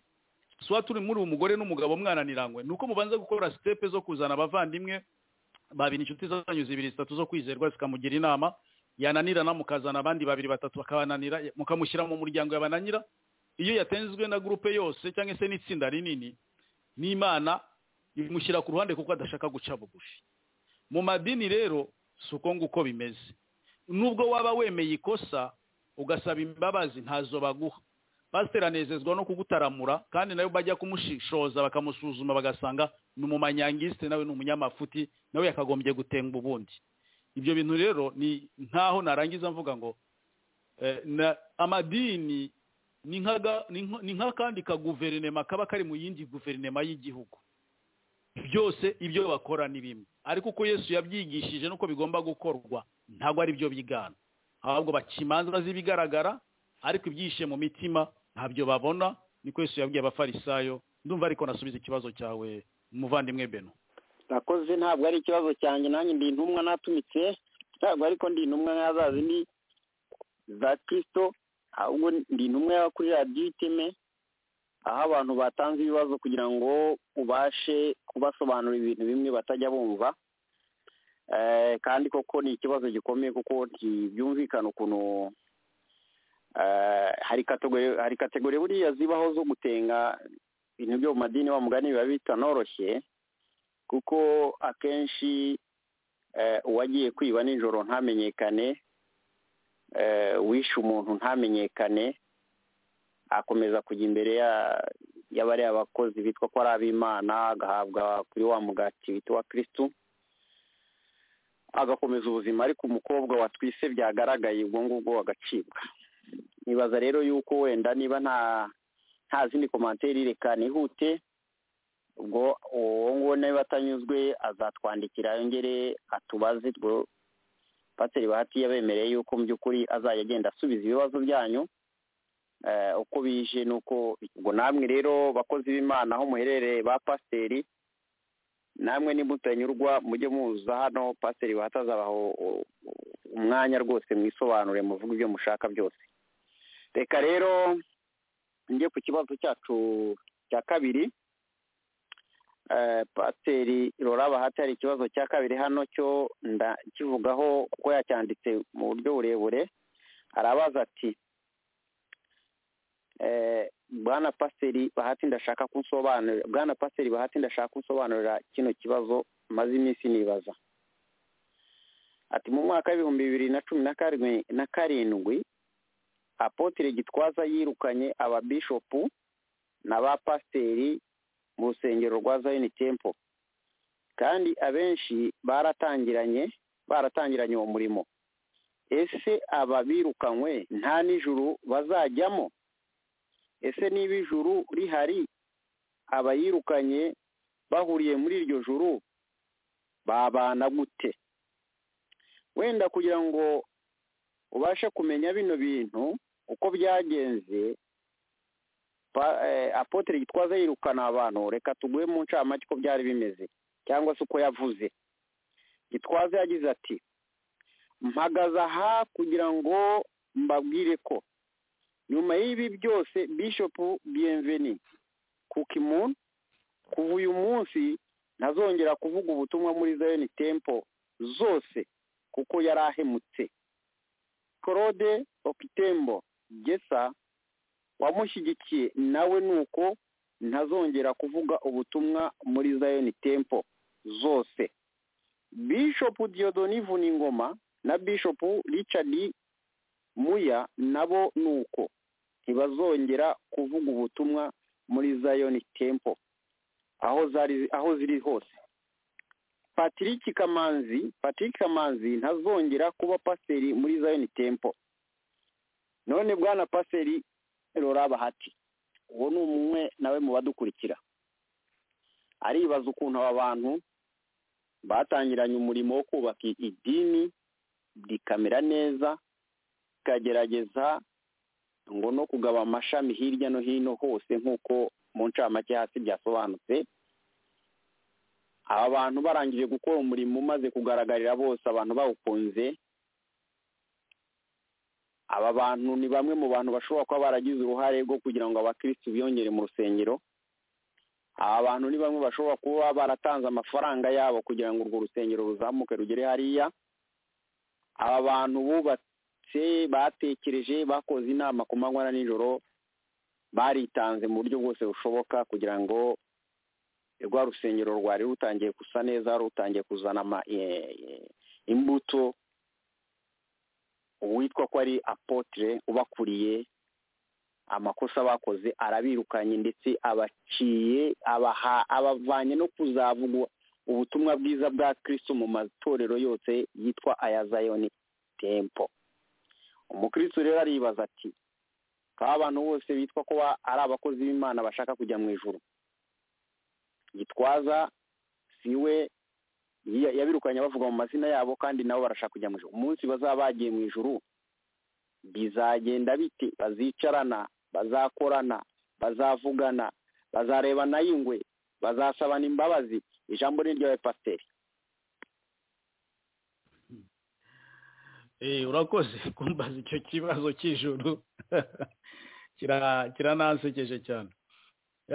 tuba turi muri uwo mugore n'umugabo mwananirangwe ni uko mubanza gukora sitepe zo kuzana abavandimwe babiri inshuti zanyu zibiri zitatu zo kwizerwa zikamugira inama yananirana mukazana abandi babiri batatu bakabananira mukamushyira mu muryango yabananira iyo yatenzwe na gurupe yose cyangwa se n'itsinda rinini n'imana imushyira ku ruhande kuko adashaka guca bugufi mu madini rero si uko nguko bimeze nubwo waba wemeye ikosa ugasaba imbabazi ntazo baguha pasiteri anezezwa no kugutaramura kandi nawe bajya kumushishoza bakamusuzuma bagasanga ni umumanyangisite nawe ni umunyamafuti nawe yakagombye gutenga ubundi ibyo bintu rero ni nk'aho narangiza mvuga ngo amadini ni nk'akandi kaguverinema kaba kari mu yindi guverinema y'igihugu byose ibyo bakora ni bimwe ariko uko yesu yabyigishije n'uko bigomba gukorwa ntabwo ari byo bigana ahubwo bakimanza z'ibigaragara ariko ibyishe mu mitima ntabyo babona niko Yesu yabwiye abafarisayo ndumva ariko nasubiza ikibazo cyawe umuvandimwe beno nakoze ntabwo ari ikibazo cyanjye nanjye ndi intumwa natumitse ntabwo ariko ndi intumwa nk'azazi ni za kirisito ahubwo ndi intumwa yaba kuri radiyo iteme aho abantu batanze ibibazo kugira ngo ubashe kubasobanurira ibintu bimwe batajya bumva kandi koko ni ikibazo gikomeye kuko ntibyumvikana ukuntu hari kategori buriya zibaho zo gutenga ibintu byo mu madini wa mugani biba bitanoroshye kuko akenshi uwagiye kwiba nijoro ntamenyekane wishe umuntu ntamenyekane akomeza kujya imbere y'abariya abakozi bitwa ko ari ab'imana agahabwa kuri wa mugati witwa uwa kirisitu agakomeza ubuzima ariko umukobwa watwise byagaragaye ubwo ngubwo agacibwa nibaza rero yuko wenda niba nta nta zindi komantere reka nihute ubwo uwo nguwo niba atanyuzwe azatwandikira yongere atubaze ubwo pasiteri bahati yabemereye yuko mu by'ukuri azajya agenda asubiza ibibazo byanyu uko bije nuko ubwo namwe rero bakozi b'imana aho muherereye ba pasiteri namwe nimutanyurwa mujye muza hano pasiteri bahati azabaho umwanya rwose mwisobanure muvuga ibyo mushaka byose reka rero njye ku kibazo cyacu cya kabiri pasiteri Laura bahati hari ikibazo cya kabiri hano cyo kivugaho kuko yacyanditse mu buryo burebure arabaza ati bwana pasiteri bahati ndashaka kunsobanurira bwana pasiteri bahati ndashaka kunsobanurira kino kibazo maze iminsi nibaza ati mu mwaka w'ibihumbi bibiri na cumi na karindwi apotire gitwaza yirukanye ababishopu na ba pasiteri mu rusengero rwa zayini tempo kandi abenshi baratangiranye baratangiranye uwo murimo ese aba birukanywe nta nijuru bazajyamo ese niba ijuru rihari abayirukanye bahuriye muri iryo juru babana gute wenda kugira ngo ubashe kumenya bino bintu uko byagenze apotere gitwaza yirukana abantu reka tuguhe mu ncamake uko byari bimeze cyangwa se uko yavuze gitwaza yagize ati mpagaze aha kugira ngo mbabwire ko nyuma y'ibi byose bishopu biyemveni kukimuni kuva uyu munsi ntazongera kuvuga ubutumwa muri zayoni tempo zose kuko yari ahemutse claude okitembo gesa wamushyigikiye nawe ni uko ntazongera kuvuga ubutumwa muri zayoni tempo zose bishopu diodoni vuningoma na bishopu richard muya nabo ni uko ntibazongera kuvuga ubutumwa muri zayoni tempo aho zari aho ziri hose patrick kamanzi patrick kamanzi ntazongera kuba paseri muri zayoni tempo none bwana paseri rora bahati uwo ni umwe nawe mu badukurikira aribaza ukuntu aba bantu batangiranye umurimo wo kubaka idini rikamera neza rikagerageza ngo no kugaba amashami hirya no hino hose nk'uko mu ncamake hasi byasobanutse aba bantu barangije gukora umurimo umaze kugaragarira bose abantu bawukunze aba bantu ni bamwe mu bantu bashobora kuba baragize uruhare rwo kugira ngo abakirisitu biyongere mu rusengero aba bantu ni bamwe bashobora kuba baratanze amafaranga yabo kugira ngo urwo rusengero ruzamuke rugere hariya aba bantu bubatse batekereje bakoze inama ku manywa na nijoro baritanze mu buryo bwose bushoboka kugira ngo rwa rusengero rwari rutangiye gusa neza rutangiye kuzana imbuto uwitwa ko ari apotire ubakuriye amakosa bakoze arabirukanye ndetse abaciye abaha abavanye no kuzavugwa ubutumwa bwiza bwa kirisito mu matorero yose yitwa aya zayoni tempo umukristo rero aribaza ati kaba abantu bose bitwa ko ari abakozi b'imana bashaka kujya mu ijoro gitwaza si we yabirukanye bavuga mu mazina yabo kandi nabo barashaka kujya mu ijoro umunsi bazaba bagiye mu ijoro bizagenda bite bazicarana bazakorana bazavugana bazarebana y'ingwe bazasabana imbabazi ijambo ni ryawe pasiteri urakoze kumbaza icyo kibazo cy'ijoro kiranansekeje cyane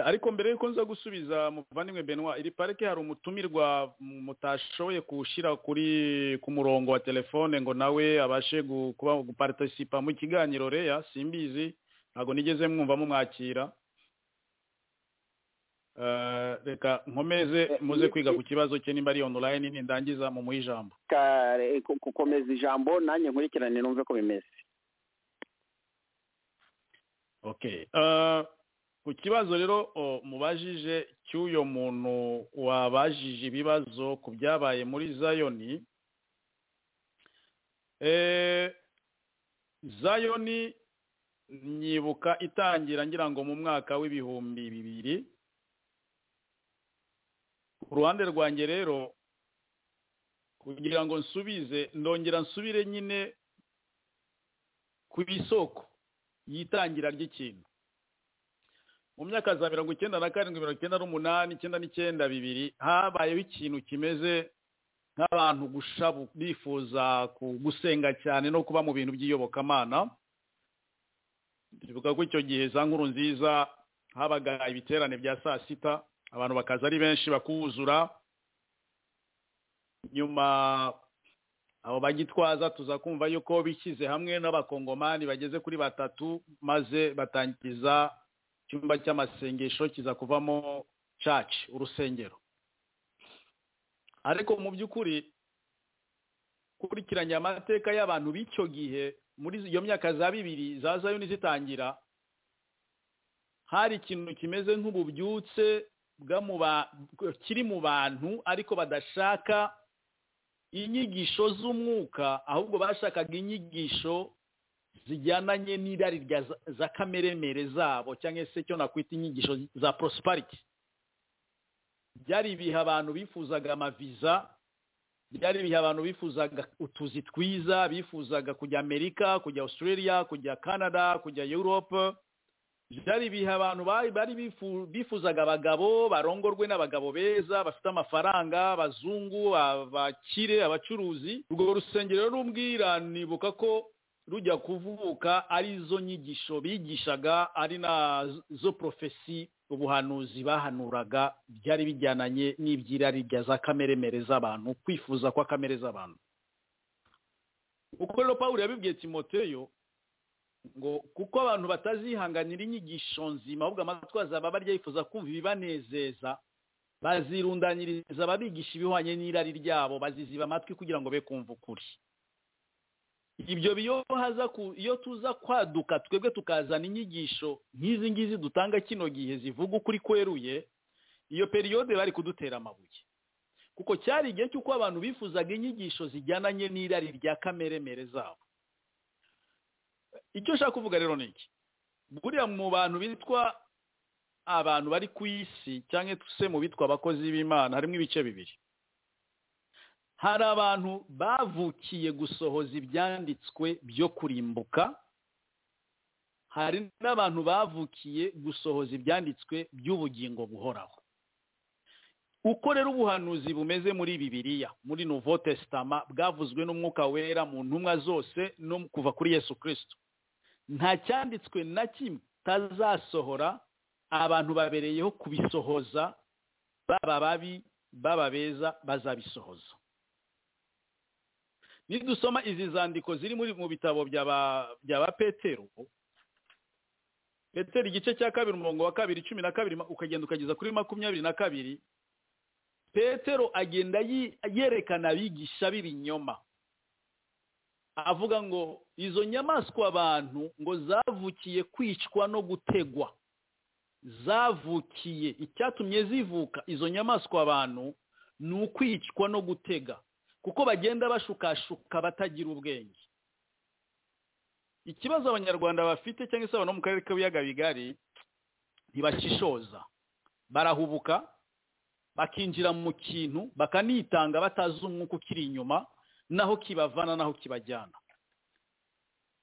ariko mbere y'uko nza gusubiza muvandimwe benwa iri parike hari umutumirwa mutashoboye kuwushyira kuri ku murongo wa telefone ngo nawe abashe guparitisipa mu kiganiro reya simbizi ntabwo nigeze mwumva mumwakira reka nkomeze muze kwiga ku kibazo cye niba ari onorayini nindangiza mu muhe ijambo gukomeza ijambo nanjye nkurikirane numve ko bimeze ku kibazo rero mubajije cy'uyo muntu wabajije ibibazo ku byabaye muri zayoni zayoni nyibuka itangira ngira ngo mu mwaka w'ibihumbi bibiri ku ruhande rwanjye rero kugira ngo nsubize ndongera nsubire nyine ku isoko yitangira ry'ikintu mu myaka za mirongo icyenda na karindwi mirongo icyenda n'umunani icyenda n'icyenda bibiri habayeho ikintu kimeze nk'abantu gushabu bifuza gusenga cyane no kuba mu bintu by'iyobokamana bivuga ko icyo gihe za nkuru nziza habaga ibiterane bya saa sita abantu bakaza ari benshi bakuzura nyuma abo bagitwaza tuza kumva yuko bishyize hamwe n'abakongomani bageze kuri batatu maze batangiza icyumba cy'amasengesho kiza kuvamo caci urusengero ariko mu by'ukuri ukurikiranye amateka y'abantu b'icyo gihe muri iyo myaka za bibiri za zayoni zitangira hari ikintu kimeze nk'ububyutse kiri mu bantu ariko badashaka inyigisho z'umwuka ahubwo bashakaga inyigisho zijyananye n'irari za kameremere zabo cyangwa se cyo nakwita inyigisho za porosipariti byari ibihe abantu bifuzaga amaviza byari ibihe abantu bifuzaga utuzi twiza bifuzaga kujya amerika kujya australia kujya canada kujya europe byari ibihe abantu bari bifuzaga abagabo barongorwe n'abagabo beza bafite amafaranga abazungu abakire abacuruzi urwo rusengero rumbwira nibuka ko rujya kuvuka ari zo nyigisho bigishaga ari nazo porofesi ubuhanuzi bahanuraga byari bijyananye n'ibyirari rya za kameremere z'abantu kwifuza kwa kamere z'abantu uko rero paul yabibwiye timoteyo ngo kuko abantu batazihanganira inyigisho nzima ahubwo amatwaza baba barya yifuza kumva ibibanezeza bazirundanyiriza ababigisha ibihwanye n'irari ryabo baziziba amatwi kugira ngo be kumva ukuri ibyo iyo tuza kwaduka twebwe tukazana inyigisho nk'izi ngizi dutanga kino gihe zivuga ukuri kweruye iyo periyode bari kudutera amabuye kuko cyari igihe cy'uko abantu bifuzaga inyigisho zijyananye n'irari rya kameremere zabo icyo ushaka kuvuga rero ni iki buriya mu bantu bitwa abantu bari ku isi cyangwa se mu bitwa abakozi b'imana harimo ibice bibiri hari abantu bavukiye gusohoza ibyanditswe byo kurimbuka hari n'abantu bavukiye gusohoza ibyanditswe by'ubugingo buhoraho uko rero ubuhanuzi bumeze muri bibiriya muri nuvo tesitama bwavuzwe n'umwuka wera mu ntumwa zose no kuva kuri yesu kirisito nta cyanditswe na kimwe tazasohora abantu babereyeho kubisohoza baba babi baba beza bazabisohoza nidusoma izi zandiko ziri muri mu bitabo bya ba petero petero igice cya kabiri umurongo wa kabiri cumi na kabiri ukagenda ukageza kuri makumyabiri na kabiri petero agenda yerekana abigisha b'ibinyoma avuga ngo izo nyamaswa abantu ngo zavukiye kwicwa no gutegwa zavukiye icyatumye zivuka izo nyamaswa abantu ni ukwicwa no gutega kuko bagenda bashukashuka batagira ubwenge ikibazo abanyarwanda bafite cyangwa se abantu bo mu karere k'ibiyaga bigari ntibashishoza barahubuka bakinjira mu kintu bakanitanga batazi umwuka ukiri inyuma naho kibavana naho kibajyana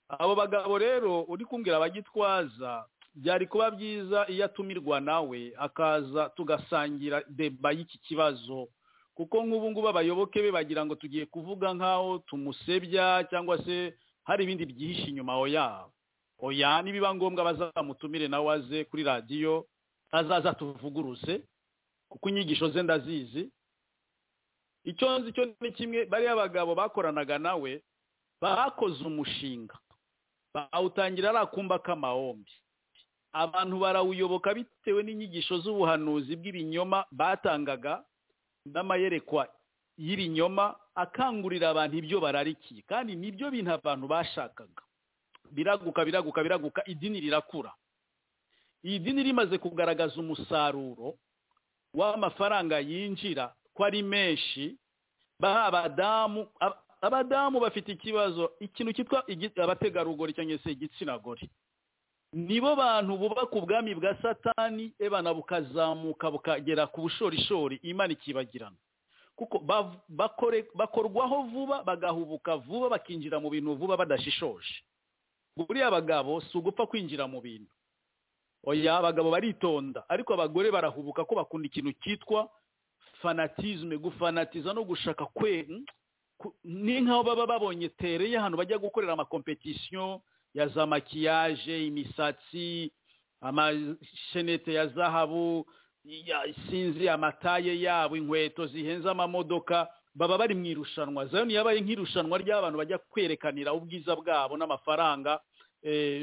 abo bagabo rero uri kumbwira abagitwaza byari kuba byiza iyo atumirwa nawe akaza tugasangira deba y'iki kibazo kuko nk'ubu ngubu abayoboke be bagira ngo tugiye kuvuga nk'aho tumusebya cyangwa se hari ibindi byihishe inyuma oya oya nibiba ngombwa bazamutumire nawe aze kuri radiyo azaza tuvuguruze kuko inyigisho ze ndazizi icyo nzi cyo ni kimwe bariya bagabo bakoranaga nawe bakoze umushinga bawutangira ari akumba k'amahombi abantu barawuyoboka bitewe n'inyigisho z'ubuhanuzi bw'ibinyoma batangaga n'amayerekwa y'ibinyoma akangurira abantu ibyo bararikiye kandi nibyo bintu abantu bashakaga biraguka biraguka biraguka idini rirakura iyi dini rimaze kugaragaza umusaruro w'amafaranga yinjira ko ari menshi abadamu abadamu bafite ikibazo ikintu cyitwa abategarugori cyangwa se igitsina gore nibo bantu bubaka ubwami bwa satani ebana bukazamuka bukagera ku bushorishori imana ikibagirana kuko bakorwaho vuba bagahubuka vuba bakinjira mu bintu vuba badashishoje buriya bagabo si ugupfa kwinjira mu bintu oya abagabo baritonda ariko abagore barahubuka ko bakunda ikintu cyitwa fanatizme gufanatiza no gushaka kwe ni nk'aho baba babonye tereye ahantu bajya gukorera amakompetisiyo ya za makiyaje imisatsi amashenete ya zahabu sinzi amataye yabo inkweto zihenze amamodoka baba bari mu irushanwa zayoni yabaye nk'irushanwa ry'abantu bajya kwerekanira ubwiza bwabo n'amafaranga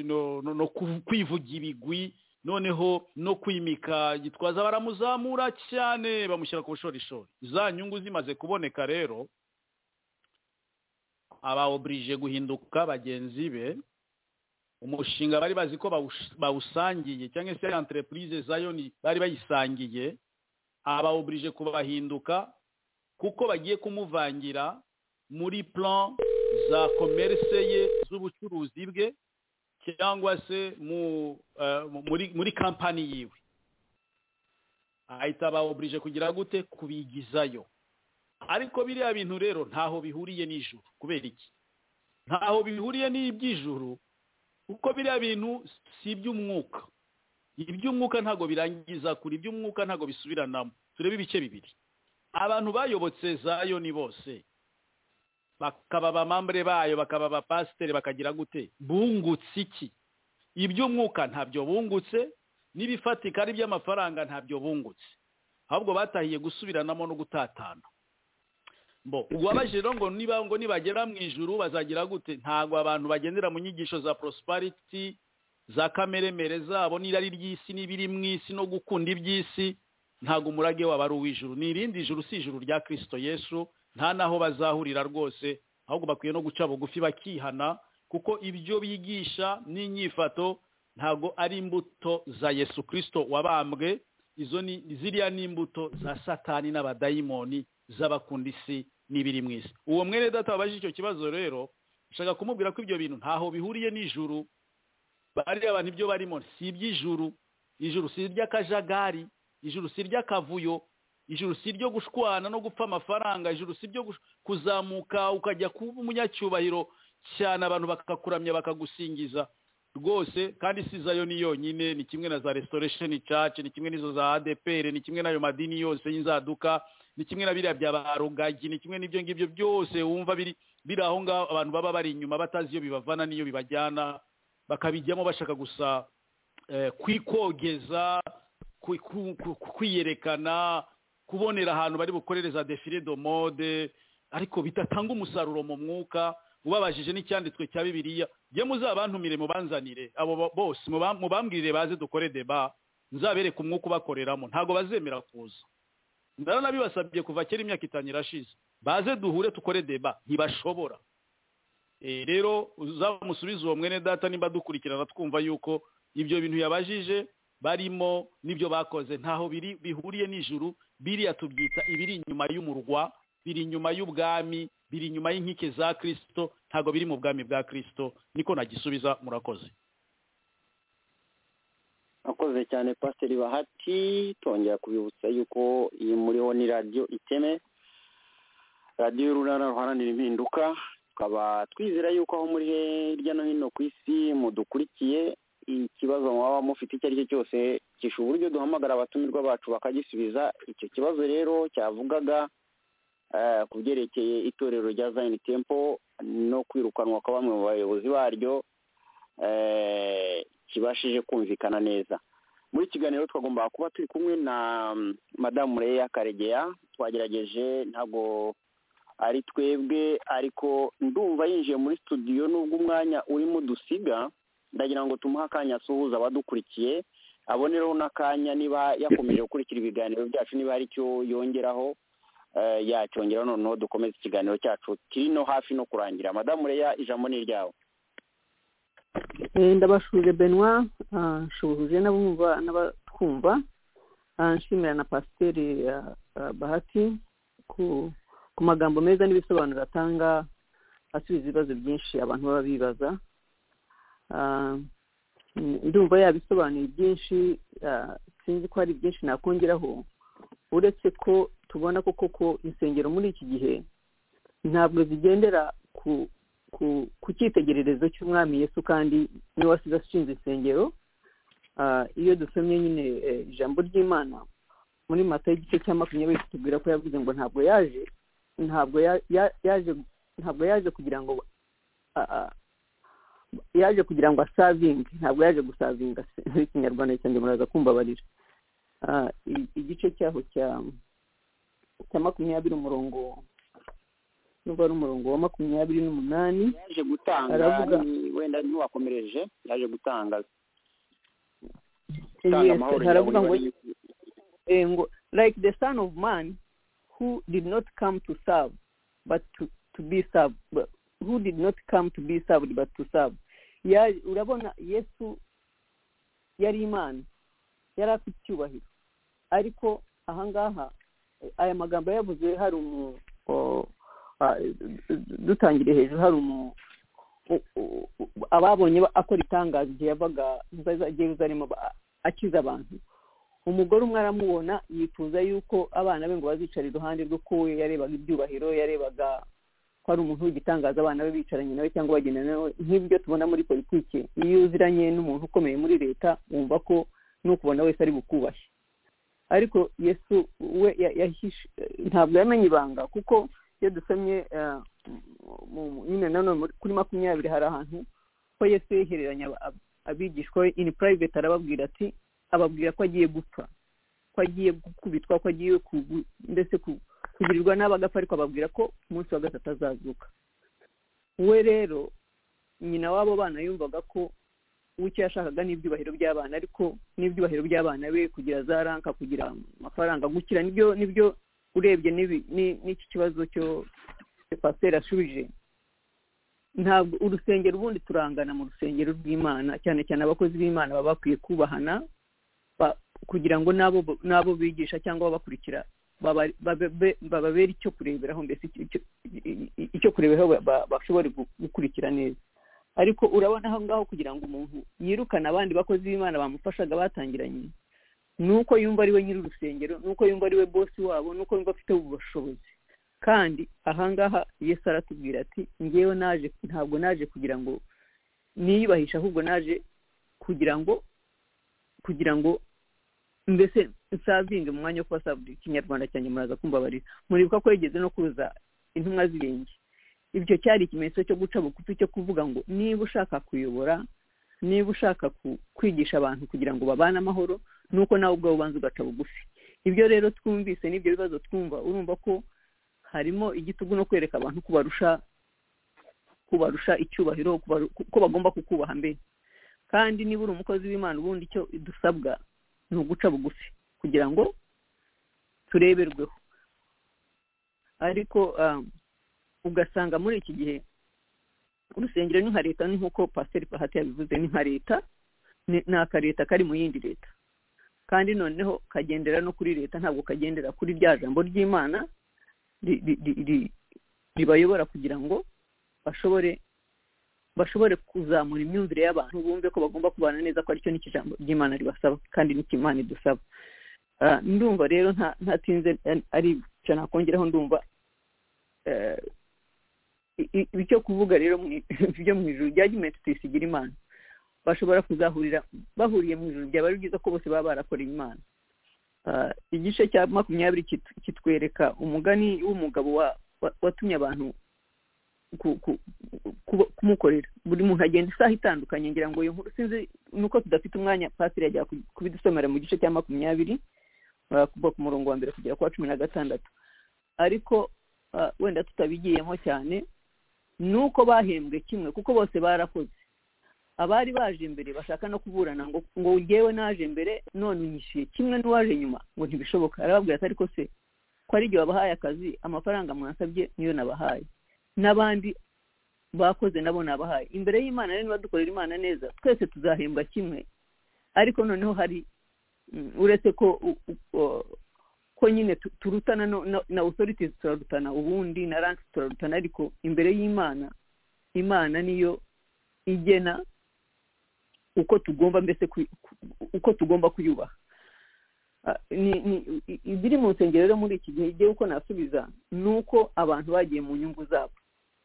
no kwivuga ibigwi noneho no kwimika gitwaza baramuzamura cyane bamushyira ku bushorishori za nyungu zimaze kuboneka rero aba oburije guhinduka bagenzi be umushinga bari bazi ko bawusangiye cyangwa se entreprise zayoni bari bayisangiye abawuburije kubahinduka kuko bagiye kumuvangira muri plan za komerse ye z'ubucuruzi bwe cyangwa se muri kampani yiwe ahita abawuburije kugira gute kubigizayo ariko biriya bintu rero ntaho bihuriye n'ijuru kubera iki ntaho bihuriye n'iby'ijuru kuko biriya bintu si iby'umwuka iby'umwuka ntabwo birangiza kure iby'umwuka ntabwo bisubiranamo turebe ibice bibiri abantu bayobotse zayo ni bose bakaba abamambure bayo bakaba abapasiteri bakagira gute bungutse iki iby'umwuka ntabyo bungutse n'ibifatika ari iby'amafaranga ntabyo bungutse ahubwo batahiye gusubiranamo no gutatana wabaje rero ngo niba ngo nibagera mu ijuru bazagira gute ntabwo abantu bagendera mu nyigisho za prosperity za kameremere zabo n'irari ry'isi n'ibiri mu isi no gukunda iby'isi ntabwo umurage waba ari uw'ijuru ni irindi juru si ijuru rya kirisito yesu nta n'aho bazahurira rwose ahubwo bakwiye no guca bugufi bakihana kuko ibyo bigisha n'inyifato ntabwo ari imbuto za yesu kirisito wabambwe izo ni ziriya ni imbuto za satani n'abadayimoni z'abakunda isi n'ibiri mu isi uwo mwene data wabajije icyo kibazo rero ushaka kumubwira ko ibyo bintu ntaho bihuriye n'ijuru bariya abantu ibyo barimo si iby'ijuru ijuru si iry'akajagari ijuru si iry'akavuyo ijuru si iryo gushwana no gupfa amafaranga ijuru si ibyo kuzamuka ukajya kuba umunyacyubahiro cyane abantu bakakuramya bakagusingiza rwose kandi si zayo ni yonyine ni kimwe na za restoration church ni kimwe n'izo za adpr ni kimwe n'ayo madini yose y'inzaduka ni kimwe na biriya bya barugagi ni kimwe n'ibyo ngibyo byose wumva biri biri aho ngaho abantu baba bari inyuma batazi iyo bibavana n'iyo bibajyana bakabijyamo bashaka gusa eh, kwikogeza kwi- ku- ku- ku- kwiyerekana kubonera ahantu bari bukorereza defile de mode ariko bidatanga umusaruro mu mwuka ubabajije n'icyanditswe cya bibiliya ye muzabantumire mubanzanire abo bo- bose muba- mubambwirire baze dukore deba nzabereke umwuka ubakoreramo ntabwo bazemera kuza ndabona nabibasabye kuva kera imyaka itanu irashize baze duhure tukore deba ntibashobora Eh, rero uzamusubize uwo mwene data nimba dukurikirana twumva yuko ibyo bintu yabajije barimo n'ibyo bakoze ntaho biri bihuriye n'ijuru biriya tubyita ibiri inyuma y'umurwa biri inyuma y'ubwami biri inyuma y'inkike za kirisito ntabwo biri mu bwami bwa kirisito niko nagisubiza murakoze akoze cyane pasiteri bahati tongera kubibutsa yuko iyi muriho ni radiyo iteme radiyo y'urunana ruharanira impinduka tukaba twizera yuko aho muri hirya no hino ku isi mudukurikiye ikibazo mwaba mufite icyo ari cyo cyose kisha uburyo duhamagara abatumirwa bacu bakagisubiza icyo kibazo rero cyavugaga eh, ku byerekeye itorero rya zayini tempo no kwirukanwa kwa bamwe mu bayobozi baryo eh, kibashije kumvikana neza muri iki kiganiro twagombaga kuba turi kumwe na mm, madamu leya karegeya twagerageje ntabwo ari twebwe ariko ndumva yinjiye muri studio nubwo umwanya urimo udusiga ndagira ngo tumuhe akanya asuhuza abadukurikiye abonereho n'akanya niba yakomeje gukurikira ibiganiro byacu niba hari icyo yongeraho eh, yacyongeraho noneho dukomeze ikiganiro cyacu kiri no hafi no kurangira madamu leya ijambo ni iryawe Eh, ndabashuje benoit ah, nshubuje n'abumva n'abatwumva Ah, nshimira na pasiteri ah, ah, bahati ku ku magambo meza n'ibisobanuro atanga asubiza ibibazo byinshi abantu baba bibaza Ah, mm, ndumva yabisobanuye byinshi ah, sinzi ko hari byinshi nakongeraho uretse ko tubona ko koko insengero muri iki gihe ntabwo zigendera ku ku ku cyitegererezo cy'umwami yesu kandi niwe wasize ashinze insengero Ah, iyo dusomye nyine eh, ijambo ry'imana muri mata y'igice cya makumyabiri kitubwira ko yavuze ngo ntabwo yaje ntabwo ya- ya- yaje ntabwo yaje kugira ngo ah, ah, yaje kugira ngo asavinge ntabwo yaje gusavinga se muri kinyarwanda cyanjye muraza kumbabarira Ah, i- igice cyaho cya cya makumyabiri umurongo nubwo ari umurongo wa makumyabiri n'umunani yaje gutanga Aravuga. ni- wenda ntiwakomereje yaje gutanga gutanga yes amahoro haravuga ngo yaburi wari- eh, ngo like the son of man who did not come to serve but to, to be served but who did not come to be served but to serve Ya- urabona yesu yari imana yari afite icyubahiro ariko ahangaha eh, aya magambo yavuze hari umu o- a- dutangiriye hejuru hari umu u- u- u- ababonye ba- akora itangazo igihe yavaga i Yerusalemu ba- akiza abantu umugore umwe aramubona yifuza yuko abana be ngo bazicara iruhande rwe ko we yarebaga ibyubahiro yarebaga ko ari umuntu w'igitangaza abana be bicaranye nawe cyangwa bagendana nawe nk'ibyo tubona muri politiki iyo uziranye n'umuntu ukomeye muri leta wumva ko n'ukubona wese ari bukubashye ariko yesu we ya- yahishe- ntabwo yamenye ibanga kuko iyo dusomye eh, mu- mu- nyine nanone muri- kuri makumyabiri hari ahantu ko yesu yehereranya aba- ab- abigishwa be in private arababwira ati ababwira ko agiye gupfa ko agiye gukubitwa ko agiye kugu- mbese ku- kugirirwa nabi agapfa ariko ababwira ko umunsi wa gatatu azazuka we rero nyina w'abo bana yumvaga ko we icyo yashakaga ni ibyubahiro by'abana ariko n'ibyubahiro by'abana be kugira za ranka kugira amafaranga gukira nibyo nibyo urebye n'ibi- ni- n'iki kibazo cyo pasiteri ashubije ntabwo urusengero ubundi turangana mu rusengero rw'imana cyane cyane abakozi b'imana baba bakwiye kubahana ba- kugira ngo n'abo bo- n'abo bigisha cyangwa ababakurikira baba- babe- bababere icyo kureberaho mbese icyo- icyo- i- i- icyo kureberaho ba- ba- bashobore gu- gukurikira neza ariko urabona aho ngaho kugira ngo umuntu yirukane abandi bakozi b'imana bamufashaga batangiranye nuko yumva ari we nyiri urusengero nuko yumva ari we bosi wabo nuko yumva afite ubushobozi kandi ahangaha yesu aratubwira ati ngewe naje ntabwo naje kugira ngo niyubahishe ahubwo naje kugira ngo kugira ngo mbese nsavinge mu mwanya wo kuba sabudi ikinyarwanda cyanjye muraza kumbabarira muribuka ko yigeze no kuza intumwa zirenge ibyo cyari ikimenyetso cyo guca bugufi cyo kuvuga ngo niba ushaka kuyobora niba ushaka ku- kwigisha abantu kugira ngo babane amahoro ni uko nawe ubwawe ubanza ugaca bugufi ibyo rero twumvise n'ibyo bibazo twumva urumva ko harimo igitugu no kwereka abantu ko barusha kubarusha icyubahiro kubaru- ko bagomba kukubaha mbere kandi niba uri umukozi w'imana ubundi icyo dusabwa ni uguca bugufi kugira ngo tureberweho ariko um, ugasanga muri iki gihe urusengero ni nka leta ni nk'uko pasiteri pahati yabivuze ni nka leta ni ni aka leta kari mu yindi leta kandi noneho kagendera no kuri leta ntabwo kagendera kuri rya jambo ry'imana ri- ri- ri- ri- ribayobora kugira ngo bashobore bashobore kuzamura imyumvire y'abantu bumve ko bagomba kubana neza ko aricyo n'ikijambo ry'imana ribasaba kandi n'ikimana idusaba Ah, ndumva rero nta ntatinze eh, ari icyo nakongeraho ndumva eh, i- i- icyo kuvuga rero mu- byo mu ijuru rya jimenti tuyisigira imana bashobora kuzahurira bahuriye mu ijuru byaba ari byiza ko bose baba barakoreye imana Ah, igice cya makumyabiri kit- kitwereka umugani w'umugabo wa- wa- watumye abantu ku- ku- kuba- kumukorera buri muntu agenda isaha itandukanye ngira ngo iyo nkuru sinzi ni uko tudafite umwanya pasiteri yajya ku- kubidusomera mu gice cya makumyabiri ah, kuva ku murongo wa mbere kugera ku wa cumi na gatandatu ariko ah, wenda tutabigiyemo cyane ni uko bahembwe kimwe kuko bose barakoze abari baje mbere bashaka no kuburana ngo ngo ngewe naje mbere none unyishyuye kimwe n'uwaje nyuma ngo ntibishoboka arababwira ati ariko se ko ari igihe wabahaye akazi amafaranga mwansabye niyo nabahaye n'abandi bakoze nabo nabahaye imbere y'imana rero niba dukorera imana neza twese tuzahembwa kimwe ariko noneho hari mm, uretse ko u- u- o- ko nyine tu- turutana no- na- na authorities turarutana ubundi na ranks turarutana ariko imbere y'imana imana niyo igena uko tugomba mbese ku- ku- uko tugomba kuyubaha Ah, ni- ni- i- ibiri mu nsengero rero muri iki gihe igihe uko nasubiza ni uko abantu bagiye mu nyungu zabo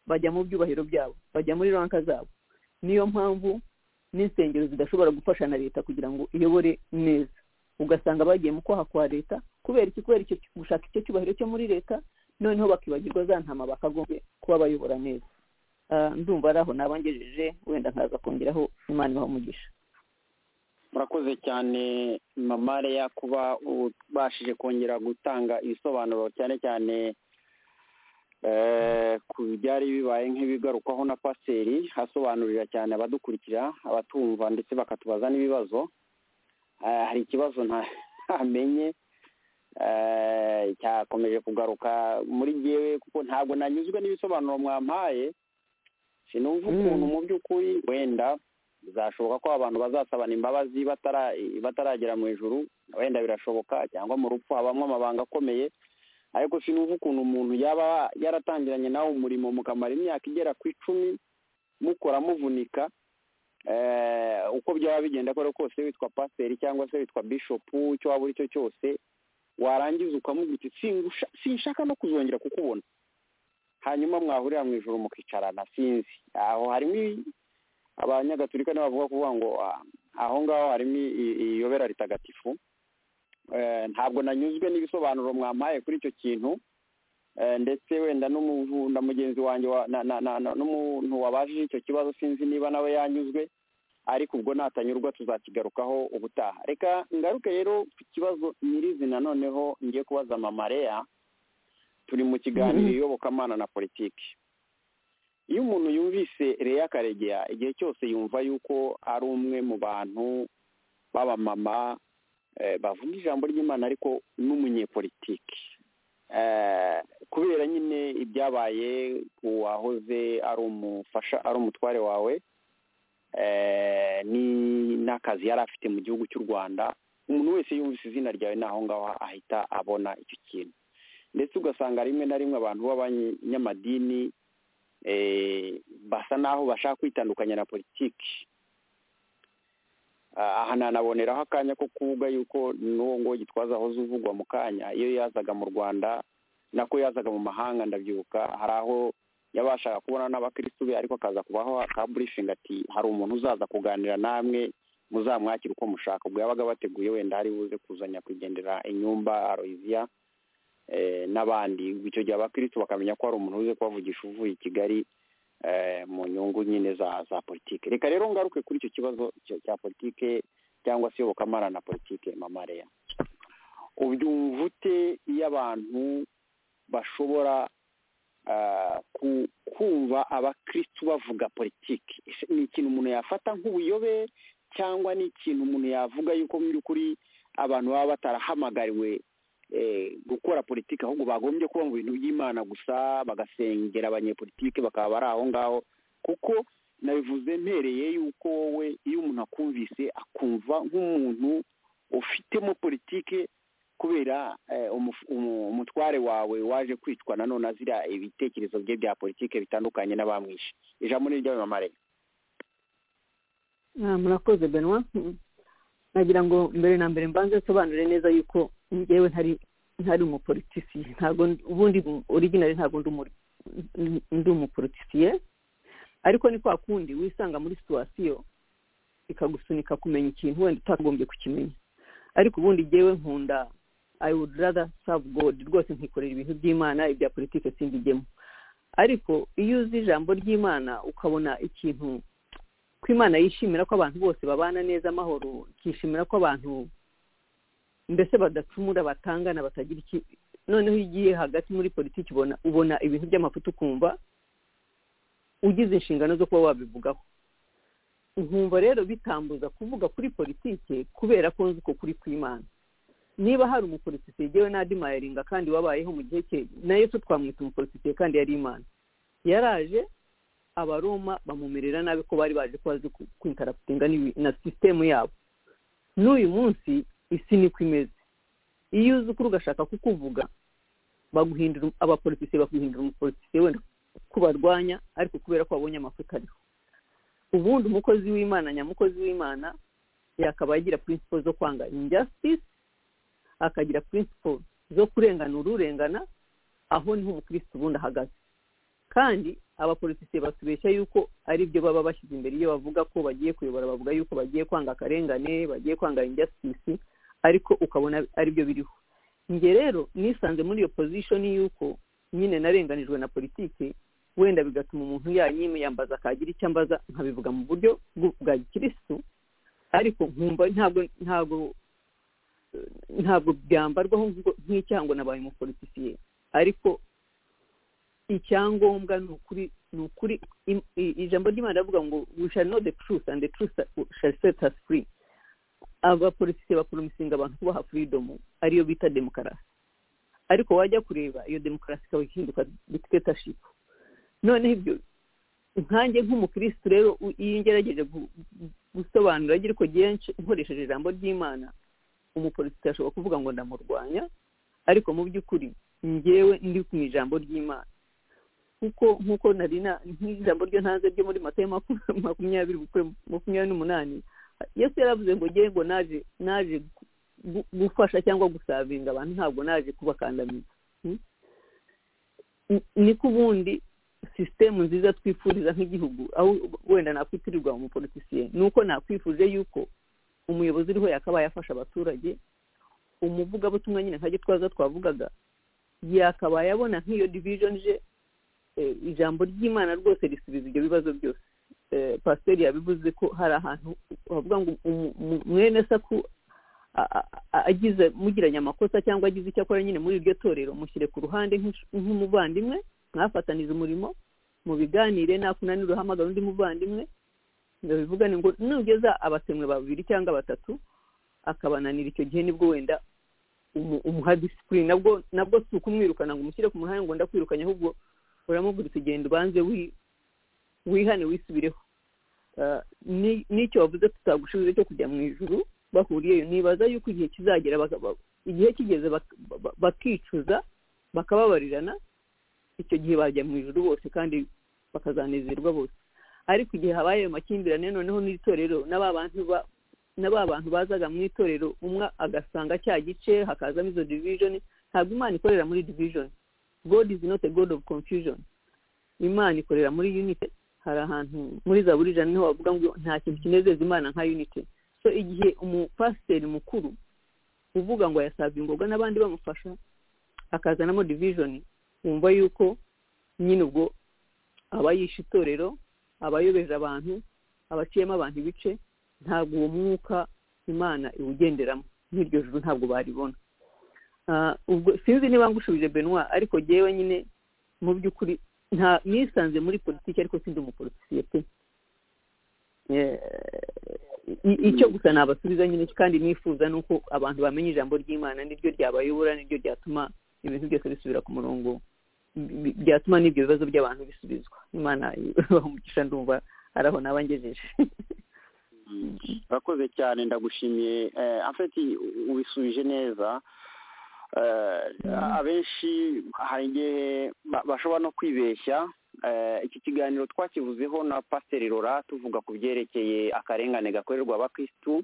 bajya mu byubahiro byabo bajya muri ranka zabo niyo mpamvu n'insengero zidashobora gufasha na leta kugira ngo iyobore neza ugasanga bagiye mu kwaha kwa leta kubera iki kubera icyo gushaka icyo cyubahiro cyo muri leta noneho bakibagirwa za ntama bakagombye kuba bayobora neza Ah, ndumva ari aho nabangejeje wenda nkaza kongeraho imana ibaha umugisha murakoze cyane mama Leya kuba ubashije kongera gutanga ibisobanuro cyane cyane eh, ku byari bibaye nk'ibigarukwaho na pasiteri asobanurira cyane abadukurikira abatumva ndetse bakatubaza n'ibibazo Eh, hari ikibazo nta- ntamenye eh, cyakomeje kugaruka muri jyewe kuko ntabwo nanyuzwe n'ibisobanuro mwampaye sinumva Mm. ukuntu mu by'ukuri wenda bizashoboka ko abantu bazasabana imbabazi batara- bataragera mu ijuru wenda birashoboka cyangwa mu rupfu habamo amabanga akomeye ariko sinumva ukuntu umuntu yaba yaratangiranye nawe umurimo mukamara imyaka igera ku icumi mukora muvunika eh, uko byaba bigenda kora kose witwa pasiteri cyangwa se witwa bishopu icyo waba uri cyo cyose warangiza ukamubwira uti "Singusha- sinshaka no kuzongera kukubona hanyuma mwahurira mu ijoro mukicarana sinzi aho harimo i- abanyagatulika nibo bavuga kuvuga ngo ah, aho ngaho harimo i- i- iyobera ritagatifu Eh, ntabwo nanyuzwe n'ibisobanuro mwampaye kuri icyo kintu Eh, ndetse wenda n'umuvu- na mugenzi wanjye wa- na- na- na- na- n'umuntu wabajije icyo kibazo sinzi niba nawe yanyuzwe ariko ubwo natanyurwa tuzakigarukaho ubutaha reka ngaruke rero ku kibazo nyirizina noneho ngiye kubaza mamareya turi mu kiganiro Mhm. iyobokamana na politiki iyo umuntu yumvise reya karegeya igihe cyose yumva yuko ari umwe mu bantu b'abamama eh, bavuga ijambo ry'imana ariko n'umunyepolitiki Eh, kubera nyine ibyabaye ku wahoze ari umufasha ari umutware wawe eh, ni- n'akazi yari afite mu gihugu cy'u rwanda umuntu wese yumvise izina ryawe naho ngaho ahita abona icyo kintu ndetse ugasanga rimwe na rimwe abantu b'abanyamadini eh, basa naho bashaka kwitandukanya na politiki Ah, aha nanaboneraho akanya ko kuvuga yuko n'uwo ngo gitwaza ahoze uvugwa mu kanya iyo yazaga mu rwanda nako yazaga mu mahanga ndabyibuka hari aho yabashaga kubona n'abakirisitu be ariko akaza kubaho akaburishinga ati hari umuntu uzaza kuganira namwe muzamwakira uko mushaka ubwo yabaga bateguye wenda hari buze kuzanya kugendera inyumba aroyiziya eh, n'abandi icyo gihe abakirisitu bakamenya ko hari umuntu uze kubavugisha uvuye i kigali eh, mu nyungu nyine za za politike reka rero ngaruke kuri icyo kibazo cya cya politike cyangwa se iyobokamana na politike mama rero ubyumva ute iyo abantu bashobora ah, ku- kumva abakristu bavuga politiki Ese ni ikintu umuntu yafata nk'ubuyobe cyangwa ni ikintu umuntu yavuga yuko mu by'ukuri abantu baba batarahamagariwe eh, gukora politiki ahubwo bagombye kuba mu bintu by'imana gusa bagasengera abanyepolitiki bakaba bari aho ngaho kuko nabivuze mpereye yuko wowe iyo umuntu akumvise akumva nk'umuntu ufitemo politiki kubera eh, umuf- umu- umutware wawe waje kwitwa nanone azira ibitekerezo bye bya politiki bitandukanye n'abamwishe ijambo ni iry'abamamare Ah, murakoze benwa nagira ngo mbere na mbere mbanze nsobanure neza yuko njyewe ntari ntari umupolitisiye ntabwo ndi- ubundi originali ntabwo ndi umu- ndi- ndi umupolitisiye ariko ni kwa kundi wisanga muri situwasiyo ikagusunika kumenya ikintu wenda utagombye kukimenya ariko ubundi njyewe nkunda i would rather serve god rwose nkikorera ibintu by'imana ibya politiki simbijyemo ariko iyo uzi ijambo ry'imana ukabona ikintu ko imana yishimira ko abantu bose babana neza amahoro ikishimira ko abantu mbese badacumura batangana batagira iki noneho iyo ugiye hagati muri politiki ubona ubona ibintu by'amafuti ukumva ugize inshingano zo kuba wabivugaho nkumva rero bitambuza kuvuga kuri politiki kubera ko nzi ko kuri kw'imana niba hari umupolitisiye yewe n'adimayiringa kandi wabayeho mu gihe cye na yesu twamwita umupolitisiye kandi yari imana yaraje abaroma bamumerera nabi ko bari baje ko bazi ku- kwintaraputinga n'ibi- na sisitemu yabo n'uyu munsi isi niko imeze iyo uzi ukuri ugashaka kukuvuga baguhindura um- abapolitisiye baguhindura umupolitisiye wenda ko barwanya ariko kubera ko babonye amafuti ariho ubundi umukozi w'imana nyamukozi w'imana yakaba agira principle zo kwanga injustice akagira principle zo kurengana ururengana aho niho umukirisitu ubundi ahagaze kandi abapolitisiye batubeshya yuko ari byo baba bashyize imbere iyo bavuga ko bagiye kuyobora bavuga yuko bagiye kwanga akarengane bagiye kwanga injustice ariko ukabona ari byo biriho njye rero nisanze muri iyo position yuko nyine narenganijwe na politiki wenda bigatuma umuntu yanyimiyambaza akagira icyo ambaza nkabivuga mu buryo bw- bwa gikirisitu ariko nkumva ntabwo ntabwo eh, ntabwo byambarwaho nk'ubwo- nk'icyango nabaye umupolitisiye ariko icyangombwa ni ukuri ni ukuri im- i- ijambo ry'imana rivuga ngo we shall know the truth and the truth shall set us free abapolitisiye bakoromisinga abantu kubaha freedom ariyo bita demokarasi ariko wajya kureba iyo demokarasi ikaba ihinduka dictatorship noneho ibyo nkanjye nk'umukirisitu rero u- iyo ngerageje gu- gu- gusobanura ariko genshi nkoresheje ijambo ry'imana umupolitisiye ashobora kuvuga ngo ndamurwanya ariko mu by'ukuri njyewe ndi mu ijambo ry'imana kuko nk'uko nari na nk'ijambo ryo ntanze ryo muri matayo maku- makumyabiri gukora makumyabiri n'umunani yesu yaravuze ngo njyewe ngo naje naje gu- gufasha cyangwa gusavinga abantu ntabwo naje kubakandamiza Hmm? Ni- niko ubundi sisitemu nziza twifuriza nk'igihugu aho wenda nakwitirirwa umupolitisiye ni uko nakwifuje yuko umuyobozi uriho yakabaye afasha abaturage umuvugabutumwa nyine nka gitwaza twavugaga yakabaye abona nk'iyo division je eh, ijambo ry'imana rwose risubiza ibyo bibazo byose Eh, pasiteri yabivuze ko hari ahantu bavuga ngo umu- umu- mwene saku a- a- a- agize mugiranye amakosa cyangwa agize icyo akora nyine muri iryo torero mushyire ku ruhande nk'inshu- nk'umuvandimwe mwafataniza umurimo mu biganire nakunanira uhamagara undi muvandimwe ngo bivugane ngo nugeza abasemwe babiri cyangwa batatu akabananira icyo gihe nibwo wenda umu- umuha disipurine nabwo nabwo si ukumwirukana ngo umushyire ku muhanda ngo ndakwirukanye ahubwo uramubwira igenda ubanze wi- wihane wisubireho Ah, ni- n'icyo bavuze tutagushoboye cyo kujya mu ijuru bahuriyeyo nibaza yuko igihe kizagera baka- ba- igihe kigeze bak- ba- bakicuza bakababarirana icyo gihe bajya mu ijuru bose kandi bakazanezerwa bose ariko igihe habaye ayo makimbirane noneho n'itorero n'aba bantu ba- na ba bantu bazaga mu itorero umwe agasanga cya gice hakazamo izo division ntabwo imana ikorera muri division god is not a god of confusion imana ikorera muri unity hari ahantu muri zaburi ijana niho bavuga ngo nta kintu kinezeza imana nka unity so igihe umupasiteri mukuru uvuga ngo yasabye ingoga n'abandi bamufasha akazanamo division wumva yuko nyine ubwo abayisha itorero abayobeje abantu abaciyemo abantu ibice ntabwo uwo mwuka imana iwugenderamo n'iryo juru ntabwo baribona Ah, ubwo sinzi niba ngushubije benoit ariko jyewe nyine mu by'ukuri nta nisanze muri politiki ariko sindi umupolitisiye pe Eh, i- icyo gusa nabasubiza nyine kandi nifuza ni uko abantu bamenya ijambo ry'imana niryo ryabayobora niryo ryatuma ibintu byose bisubira ku murongo bi- bi- byatuma n'ibyo bibazo by'abantu bisubizwa imana umugisha ndumva ari aho naba ngejeje urakoze cyane ndagushimiye eh, afeti u- ubisubije neza Eh, abenshi hari igihe ba- bashobora no kwibeshya Eh, iki kiganiro twakivuzeho na pasiteri rora tuvuga ku byerekeye akarengane gakorerwa abakirisitu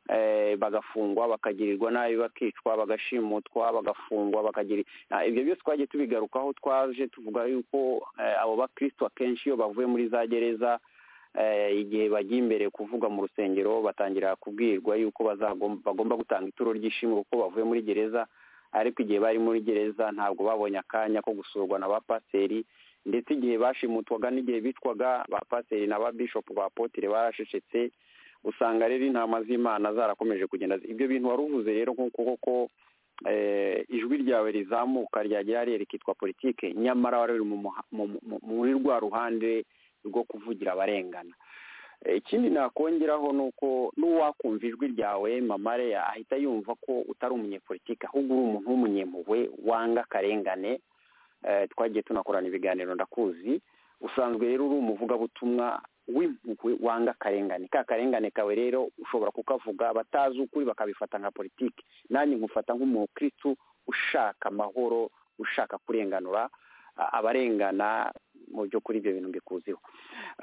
eh, bagafungwa bakagirirwa nabi bakicwa bagashimutwa bagafungwa bakagira Ah, ibyo byose twagiye tubigarukaho twaje tuvuga yuko eh, abo bakirisitu akenshi iyo bavuye muri za gereza eh, igihe bagiye imbere kuvuga mu rusengero batangira kubwirwa yuko bazagom- bagomba gutanga ituro ry'ishimwe kuko bavuye muri gereza ariko igihe bari muri gereza ntabwo babonye akanya ko gusurwa na ba paseri ndetse igihe bashimutwaga n'igihe bicwaga ba paseri na ba bishopu ba potire barashecetse usanga rero intama z'imana zarakomeje kugenda zi- ibyo bintu wari uvuze rero nk'uko koko eh, ijwi ryawe rizamuka ryagera hariya rikitwa politike nyamara wari uri mu muha- mu- mu- muri rwa ruhande rwo kuvugira abarengana Eh, ikindi nakongeraho ni uko n'uwakumva ijwi ryawe mama Leah ahita yumva ko utari umunyepolitike ahubwo uri umuntu w'umunyempuhwe wanga akarengane Eh, twagiye tunakorana ibiganiro ndakuzi usanzwe rero uri umuvugabutumwa w'impuhwe wanga akarengane ka karengane kawe rero ushobora kukavuga abatazi ukuri bakabifata nka politiki nanjye nkufata nk'umukristu ushaka amahoro ushaka kurenganura a- abarengana mu by'ukuri ibyo bintu mbikuziho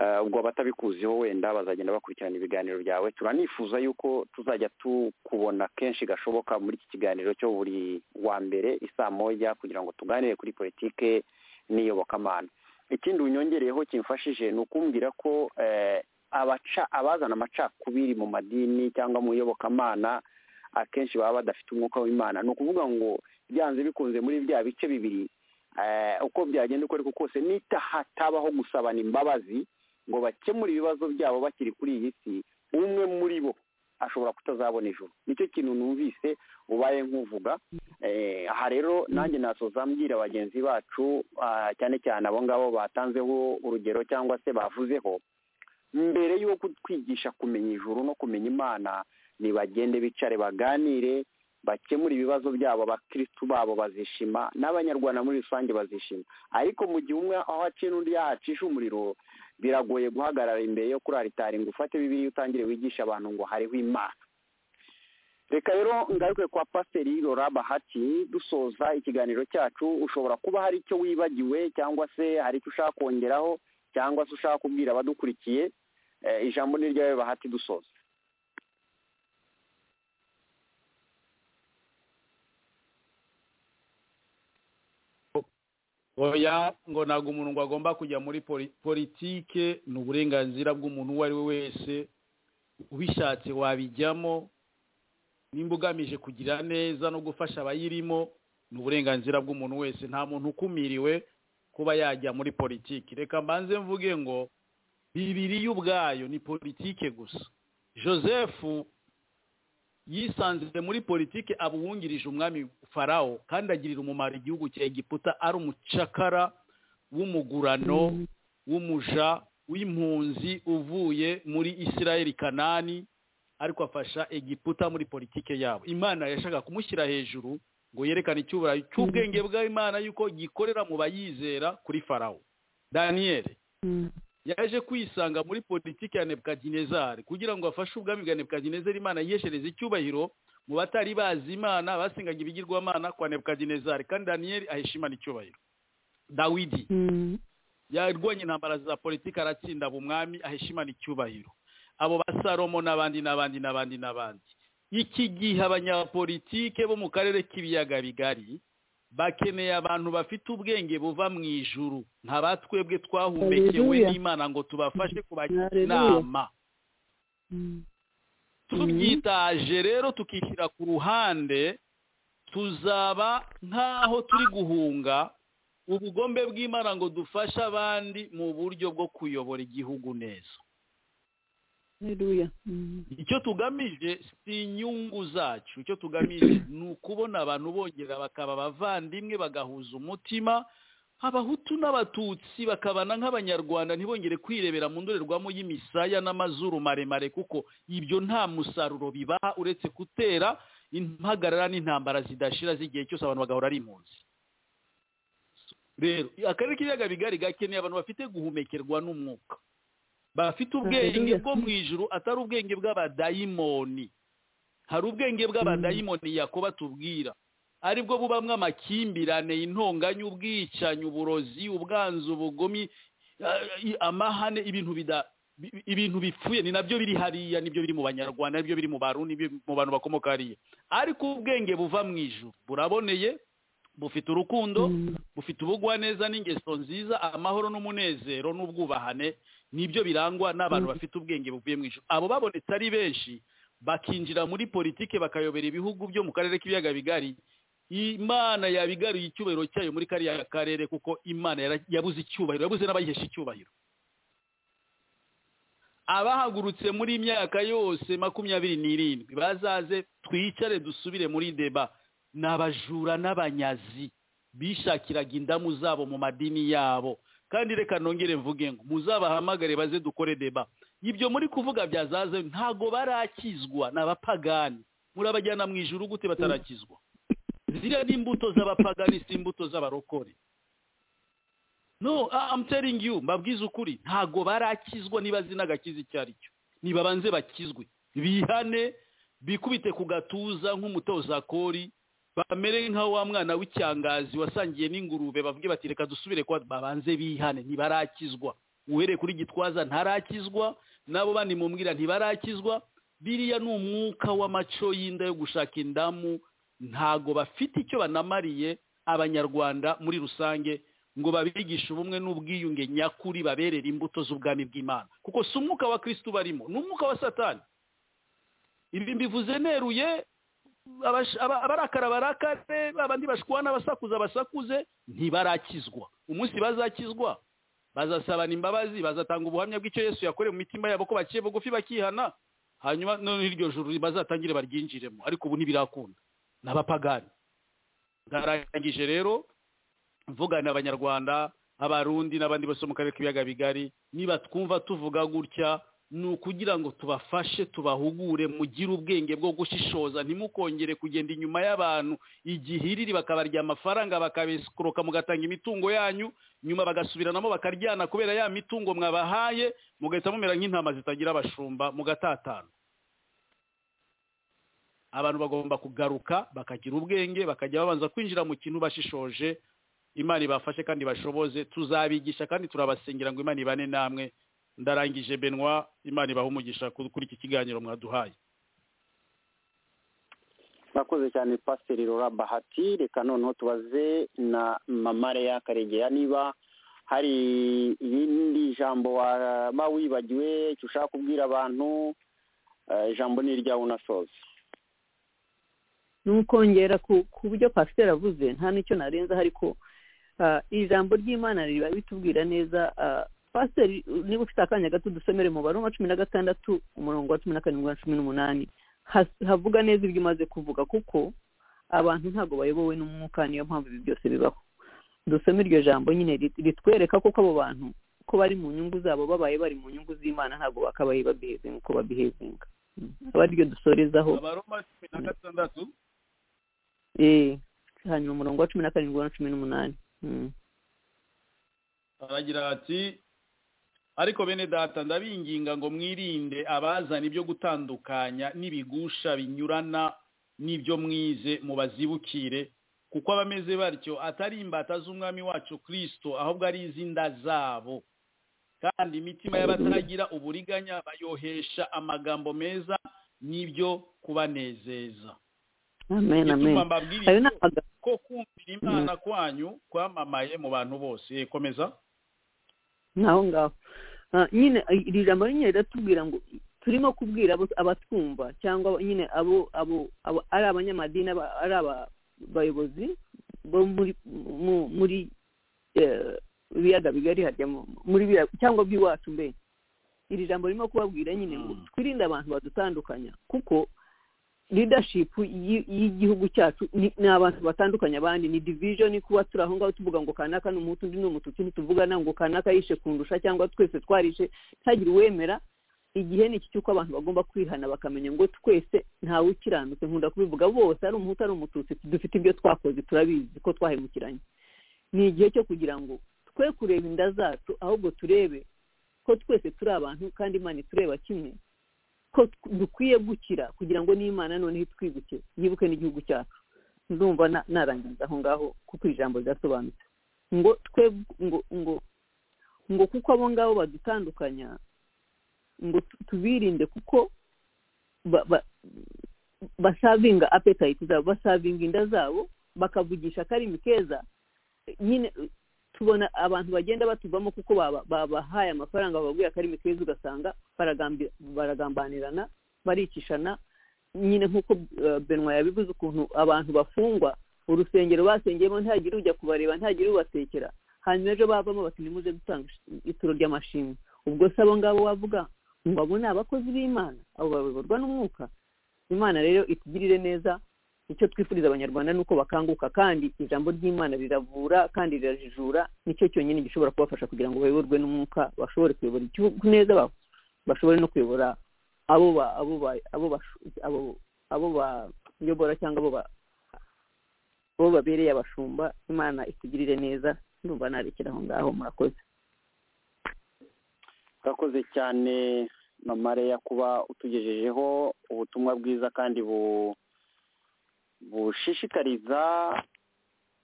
Eh, ubwo abatabikuziho wenda bazagenda bakurikirana ibiganiro byawe turanifuza yuko tuzajya tukubona kenshi gashoboka muri iki kiganiro cyo buri wa mbere isaa moya kugira ngo tuganire kuri politike n'iyobokamana ikindi unyongereyeho kimfashije ni ukumbwira ko eh, abaca abazana amacakubiri mu madini cyangwa mu iyobokamana akenshi baba badafite umwuka w'imana ni ukuvuga ngo byanze bikunze muri bya bice bibiri eh, uko byagenda uko ariko kose nita hatabaho gusabana imbabazi ngo bakemure ibibazo byabo bakiri kuri iyi si umwe muri bo ashobora kutazabona ijoro nicyo kintu numvise ubaye nk'uvuga Eh, aha rero nanjye nasoza mbwira bagenzi bacu ah, cyane cyane abo ngabo batanzeho urugero cyangwa se bavuzeho mbere y'uko twigisha kumenya ijuru no kumenya imana nibagende bicare baganire bakemura ibibazo byabo abakirisitu babo bazishima n'abanyarwanda muri rusange bazishima ariko mu gihe umwe aho aciye n'undi yahacisha umuriro biragoye guhagarara imbere yo kuri aritari ngo ufate bibiri utangire wigishe abantu ngo hariho imana reka rero ngaruke kwa pasiteri rora bahati dusoza ikiganiro cyacu ushobora kuba hari icyo wibagiwe cyangwa se hari icyo ushaka kongeraho cyangwa se ushaka kubwira abadukurikiye Eh, ijambo ni ryawe bahati dusoza oya ngo ntabwo umuntu ngo agomba kujya muri poli- politike ni uburenganzira bw'umuntu uwo ari we wese ubishatse wabijyamo nimba ugamije kugira neza no gufasha abayirimo ni uburenganzira bw'umuntu wese nta muntu ukumiriwe kuba yajya muri politiki reka mbanze mvuge ngo bibiriya ubwayo ni politike gusa joseph yisanze muri politike aba uwungirije umwami farawo kandi agirira umumaro igihugu cya egiputa ari umucakara w'umugurano w'umuja w'impunzi uvuye muri isirayeli kanani ariko afasha egiputa muri politike yabo imana yashaka kumushyira hejuru ngo yerekane icyuburayi cy'ubwenge bw'imana yuko gikorera mu bayizera kuri farawo daniyeli yaje kwisanga muri politiki ya nebukadinezari kugira ngo afashe ubwami bwa nebukadinezari imana yiheshereze icyubahiro mu batari bazi imana basengaga ibigirwamana kwa nebukadinezari kandi daniyeli ahesha imana icyubahiro dawidi yarwanye intambara za politiki aratsinda aba umwami ahesha imana icyubahiro abo ba salomo n'abandi n'abandi n'abandi n'abandi iki gihe abanyapolitike bo mu karere k'ibiyaga bigari bakeneye abantu bafite ubwenge buva mu ijuru nka ba twebwe twahumekewe Hallelujah. n'imana ngo tubafashe kubagira Hallelujah. inama Mhm. tubyitaje rero tukishyira ku ruhande tuzaba nk'aho turi guhunga ubugombe bw'imana ngo dufashe abandi mu buryo bwo kuyobora igihugu neza haleluya Mm. icyo tugamije si inyungu zacu icyo tugamije ni ukubona abantu bongera bakaba abavandimwe bagahuza umutima abahutu n'abatutsi bakabana nk'abanyarwanda ntibongere kwirebera mu ndorerwamo y'imisaya n'amazuru maremare kuko ibyo nta musaruro bibaha uretse gutera impagarara n'intambara zidashira z'igihe cyose abantu bagahora ari impunzi rero akarere k'ibiyaga bigari gakeneye abantu bafite guhumekerwa n'umwuka bafite ubwenge Hallelujah. bwo mu ijuru atari ubwenge bw'abadayimoni hari ubwenge bw'abadayimoni yakoba tubwira aribwo bubamwo amakimbirane intonganya ubwicanyi uburozi ubwanzu ubugomi eh, eh, amahane ibintu bida bi- ibintu bipfuye ni nabyo biri hariya nibyo biri mu banyarwanda nibyo biri mu barundi nibyo biri mu bantu bakomoka hariya ariko ubwenge buva mu ijuru buraboneye bufite urukundo Mm. bufite ubugwaneza n'ingeso nziza amahoro n'umunezero n'ubwubahane nibyo birangwa n'abantu Mm. bafite ubwenge buvuye mu ijuru abo babonetse ari benshi bakinjira muri politike bakayobora ibihugu byo mu karere k'ibiyaga bigari imana yabigaruye icyubahiro cyayo muri kariya karere kuko imana yara- yabuze icyubahiro yabuze n'abayihesha icyubahiro abahagurutse muri iyi myaka yose makumyabiri n'irindwi bazaze twicare dusubire muri deba ni abajura n'abanyazi bishakiraga indamu zabo mu madini yabo kandi reka nongere mvuge ngo muzabahamagare baze dukore deba ibyo muri kuvuga byazaze ntago barakizwa ni abapagani murabajyana mu ijuru gute batarakizwa ziriya ni imbuto z'abapagani si imbuto z'abarokore no I- I'm telling you mbabwiza ukuri ntago barakizwa niba zina agakiza icyo ari cyo nibabanze bakizwe bihane bikubite ku gatuza nk'umutoza kori bamere nka wa mwana w'icyangazi wasangiye n'ingurube bavuge bati reka dusubire kuba babanze bihane ntibarakizwa uhereye kuri gitwaza ntarakizwa n'abo bandi mumwira ntibarakizwa biriya ni umwuka w'amaco y'inda yo gushaka indamu ntago bafite icyo banamariye abanyarwanda muri rusange ngo babigishe ubumwe n'ubwiyunge nyakuri baberere imbuto z'ubwami bw'imana kuko si umwuka wa kristo barimo ni umwuka wa satani ibi mbivuze neruye abash- aba- abarakara barakare abandi bashwana abasakuza basakuze ntibarakizwa umunsi bazakizwa bazasabana imbabazi bazatanga ubuhamya bw'icyo yesu yakorewe mu mitima yabo ko baciye bugufi bakihana hanyuma noneho iryo juru bazatangire baryinjiremo ariko ubu ntibirakunda ni abapagani ndarangije rero mvuga ni abanyarwanda abarundi n'abandi bose bo mu karere k'ibiyaga bigari niba twumva tuvuga gutya ni ukugira ngo tubafashe tubahugure mugire ubwenge bwo gushishoza ntimukongere kugenda inyuma y'abantu igihiriri bakabarya amafaranga bakabesikoroka mugatanga imitungo yanyu nyuma bagasubiranamo bakaryana kubera ya mitungo mwabahaye mugahita mumera nk'intama zitagira abashumba mugatatana abantu bagomba kugaruka bakagira ubwenge bakajya babanza kwinjira mu kintu bashishoje imana ibafashe kandi bashoboze tuzabigisha kandi turabasengera ngo imana ibane namwe ndarangije benwa imana ibaha umugisha ku- kuri iki kiganiro mwaduhaye murakoze cyane pasiteri rora bahati reka noneho tubaze na mama leya karegera niba hari irindi jambo waba wibagiwe icyo ushaka kubwira abantu eh, ijambo ni iryawe unasoza nukongera ku ku byo pasiteri avuze nta n'icyo narenza ariko ah, ijambo ry'imana riba bitubwira neza ah, pasiteri niba ufite akanya gato dusomere mu baroma cumi na gatandatu umurongo wa cumi na karindwi na cumi n'umunani Has- havuga neza ibyo umaze kuvuga kuko abantu ntabwo bayobowe n'umwuka niyo mpamvu ibi byose bibaho dusome iryo jambo nyine rit- ritwereka koko abo bantu ko bari mu nyungu zabo babaye bari mu nyungu z'imana ntabwo bakabaye babihezinga uko babihezinga Mm. aba ariryo dusorezaho abaroma cumi na gatandatu Eh, hanyuma umurongo wa cumi na karindwi na cumi n'umunani Mm. aragira ati ariko bene data ndabinginga ngo mwirinde abazana ibyo gutandukanya n'ibigusha binyurana n'ibyo mwize mubazibukire kuko abameze batyo atari imbata z'umwami wacu kirisito ahubwo ari iz'inda zabo kandi imitima y'abatagira uburiganya bayohesha amagambo meza n'ibyo kubanezeza amen amen gituma mbabwira ayo ni ibyo, amagambo ko kumvira imana kwanyu kwamamaye mu bantu bose Eh, komeza naho ngaho Ah, nyine eh, iri jambo nyine riratubwira ngo turimo kubwira abo- abatwumva cyangwa abo- nyine abo abo abo- ari abanyamadini aba- ari abayobozi bo muri mu- muri eh, ibiyaga bigari hajyamo muri biriya- cyangwa by'iwacu mbe iri jambo ririmo kubabwira nyine ngo Mm. twirinde abantu badutandukanya kuko leadership y'i- y'igihugu cyacu ni ni abantu batandukanye abandi ni division kuba turi aho ngaho tuvuga ngo kanaka ni umuhutu undi ni umututsi ntituvugana ngo kanaka yishe kundusha cyangwa twese twarishe ntihagire uwemera igihe ni iki cy'uko abantu bagomba kwihana bakamenya ngo twese ntawe ukiranutse nkunda kubivuga bose ari umuhutu ari umututsi dufite ibyo twakoze turabizi ko twahemukiranye ni igihe cyo kugira ngo twe kureba inda zacu ahubwo turebe ko twese turi abantu kandi imana itureba kimwe ko tw- dukwiye gukira kugira ngo n'imana noneho itwibuke yibuke n'igihugu cyacu ndumva na- narangiriza aho ngaho kuko iri jambo rirasobanutse ngo twe ngo ngo ngo kuko abo ngabo badutandukanya ngo tu- tubirinde kuko ba- ba- basavinga appetite zabo basavinga inda zabo bakavugisha akarimi keza nyine tubona abantu bagenda batuvamo kuko baba- babahaye amafaranga bababwiye akarimi keza ugasanga baragambi- baragambanirana baricishana nyine nk'uko eh, benwa yabivuze ukuntu abantu bafungwa urusengero basengeyemo ntihagire ujya kubareba ntihagire ubatekera hanyuma ejo bavamo bati nimuze gutanga ituro ry'amashimwe ubwo se abo ngabo wavuga ngo abo ni abakozi b'imana abo bayoborwa n'umwuka imana rero itugirire neza icyo twifuriza abanyarwanda ni uko bakanguka kandi ijambo ry'imana riravura kandi rirajijura nicyo cyonyine gishobora kubafasha kugira ngo bayoborwe n'umwuka bashobore kuyobora igihugu neza ba- bashobore no kuyobora abo ba- abo ba- abo basho- abo- abo bayobora cyangwa abo ba- abo babereye abashumba imana itugirire neza ndumva narekera aho ngaho murakoze urakoze cyane mama Leya kuba utugejejeho ubutumwa bwiza kandi bu- bushishikariza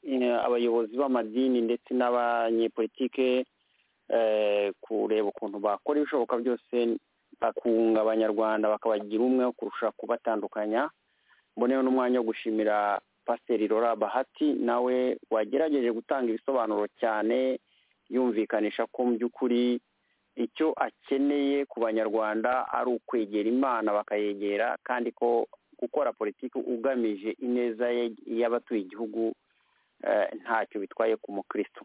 eh, abayobozi b'amadini ndetse n'abanyepolitike eh, kureba ukuntu bakora ibishoboka byose bakunga abanyarwanda bakabagira umwe kurusha kubatandukanya mboneyeho n'umwanya wo gushimira pasiteri Laura bahati nawe wagerageje gutanga ibisobanuro cyane yumvikanisha ko mu by'ukuri icyo akeneye ku banyarwanda ari ukwegera imana bakayegera kandi ko gukora politiki ugamije ineza ye- y'abatuye igihugu eh, ntacyo bitwaye ku mukristo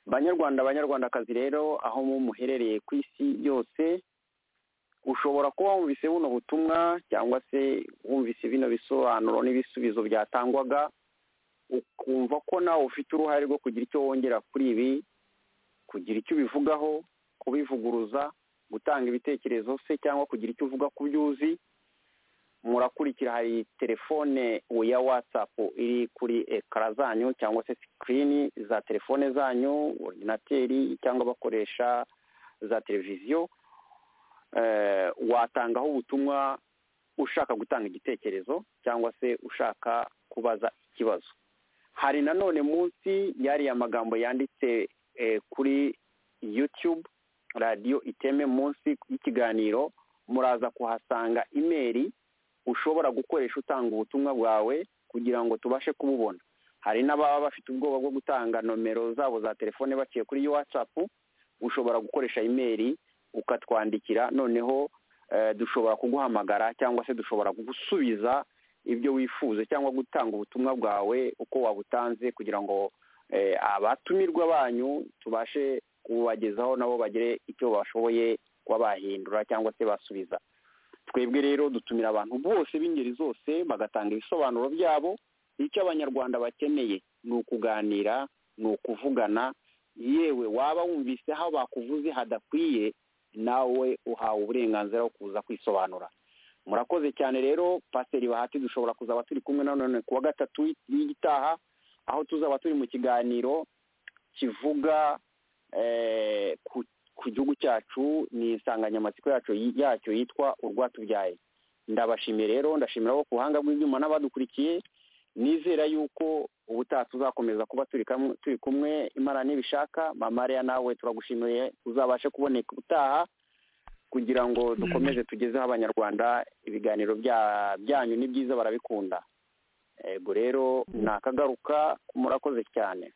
banyarwanda banyarwandakazi rero aho mu muherereye ku isi yose ushobora kuba wumvise buno butumwa cyangwa se wumvise bino bisobanuro n'ibisubizo byatangwaga ukumva ko nawe ufite uruhare rwo kugira icyo wongera kuri ibi kugira icyo ubivugaho kubivuguruza gutanga ibitekerezo se cyangwa kugira icyo uvuga ku byo uzi murakurikira hari telefone ya watsapu iri kuri ekara zanyu cyangwa se sikirini za telefone zanyu ordinateri cyangwa abakoresha za televiziyo eh, watangaho ubutumwa ushaka gutanga igitekerezo cyangwa se ushaka kubaza ikibazo hari nanone munsi yariya magambo yanditse eh, kuri youtube radiyo iteme munsi y'ikiganiro muraza kuhasanga imeri ushobora gukoresha utanga ubutumwa bwawe kugira ngo tubashe kububona hari n'ababa bafite ubwoba bwo gutanga nomero zabo za telefone baciye kuri watsapu ushobora gukoresha imeri ukatwandikira noneho eh, dushobora kuguhamagara cyangwa se dushobora kugusubiza ibyo wifuza cyangwa gutanga ubutumwa bwawe uko wabutanze kugira ngo eh, abatumirwa banyu tubashe kubagezaho nabo bagire icyo bashoboye kuba bahindura cyangwa se basubiza twebwe rero dutumira abantu bose b'ingeri zose bagatanga ibisobanuro byabo icyo abanyarwanda bakeneye ni ukuganira ni ukuvugana yewe waba wumvise aho bakuvuze hadakwiye nawe uhawe uburenganzira bwo kuza kwisobanura murakoze cyane rero pasiteri bahati dushobora kuzaba turi kumwe na none kuwa gatatu y'igitaha aho tuzaba turi mu kiganiro kivuga eh, ku ku gihugu cyacu ni insanganyamatsiko yacu yacyo yitwa urwatubyaye ndabashimiye rero ndashimira abo ku buhanga bw'ibyuma n'abadukurikiye nizera yuko ubutaha tuzakomeza kuba turi kamwe- turi kumwe imana nibishaka mama Leah nawe turagushimiye uzabashe kuboneka ubutaha kugira ngo dukomeze tugezeho abanyarwanda ibiganiro bya- byanyu ni byiza barabikunda yego rero nakagaruka murakoze cyane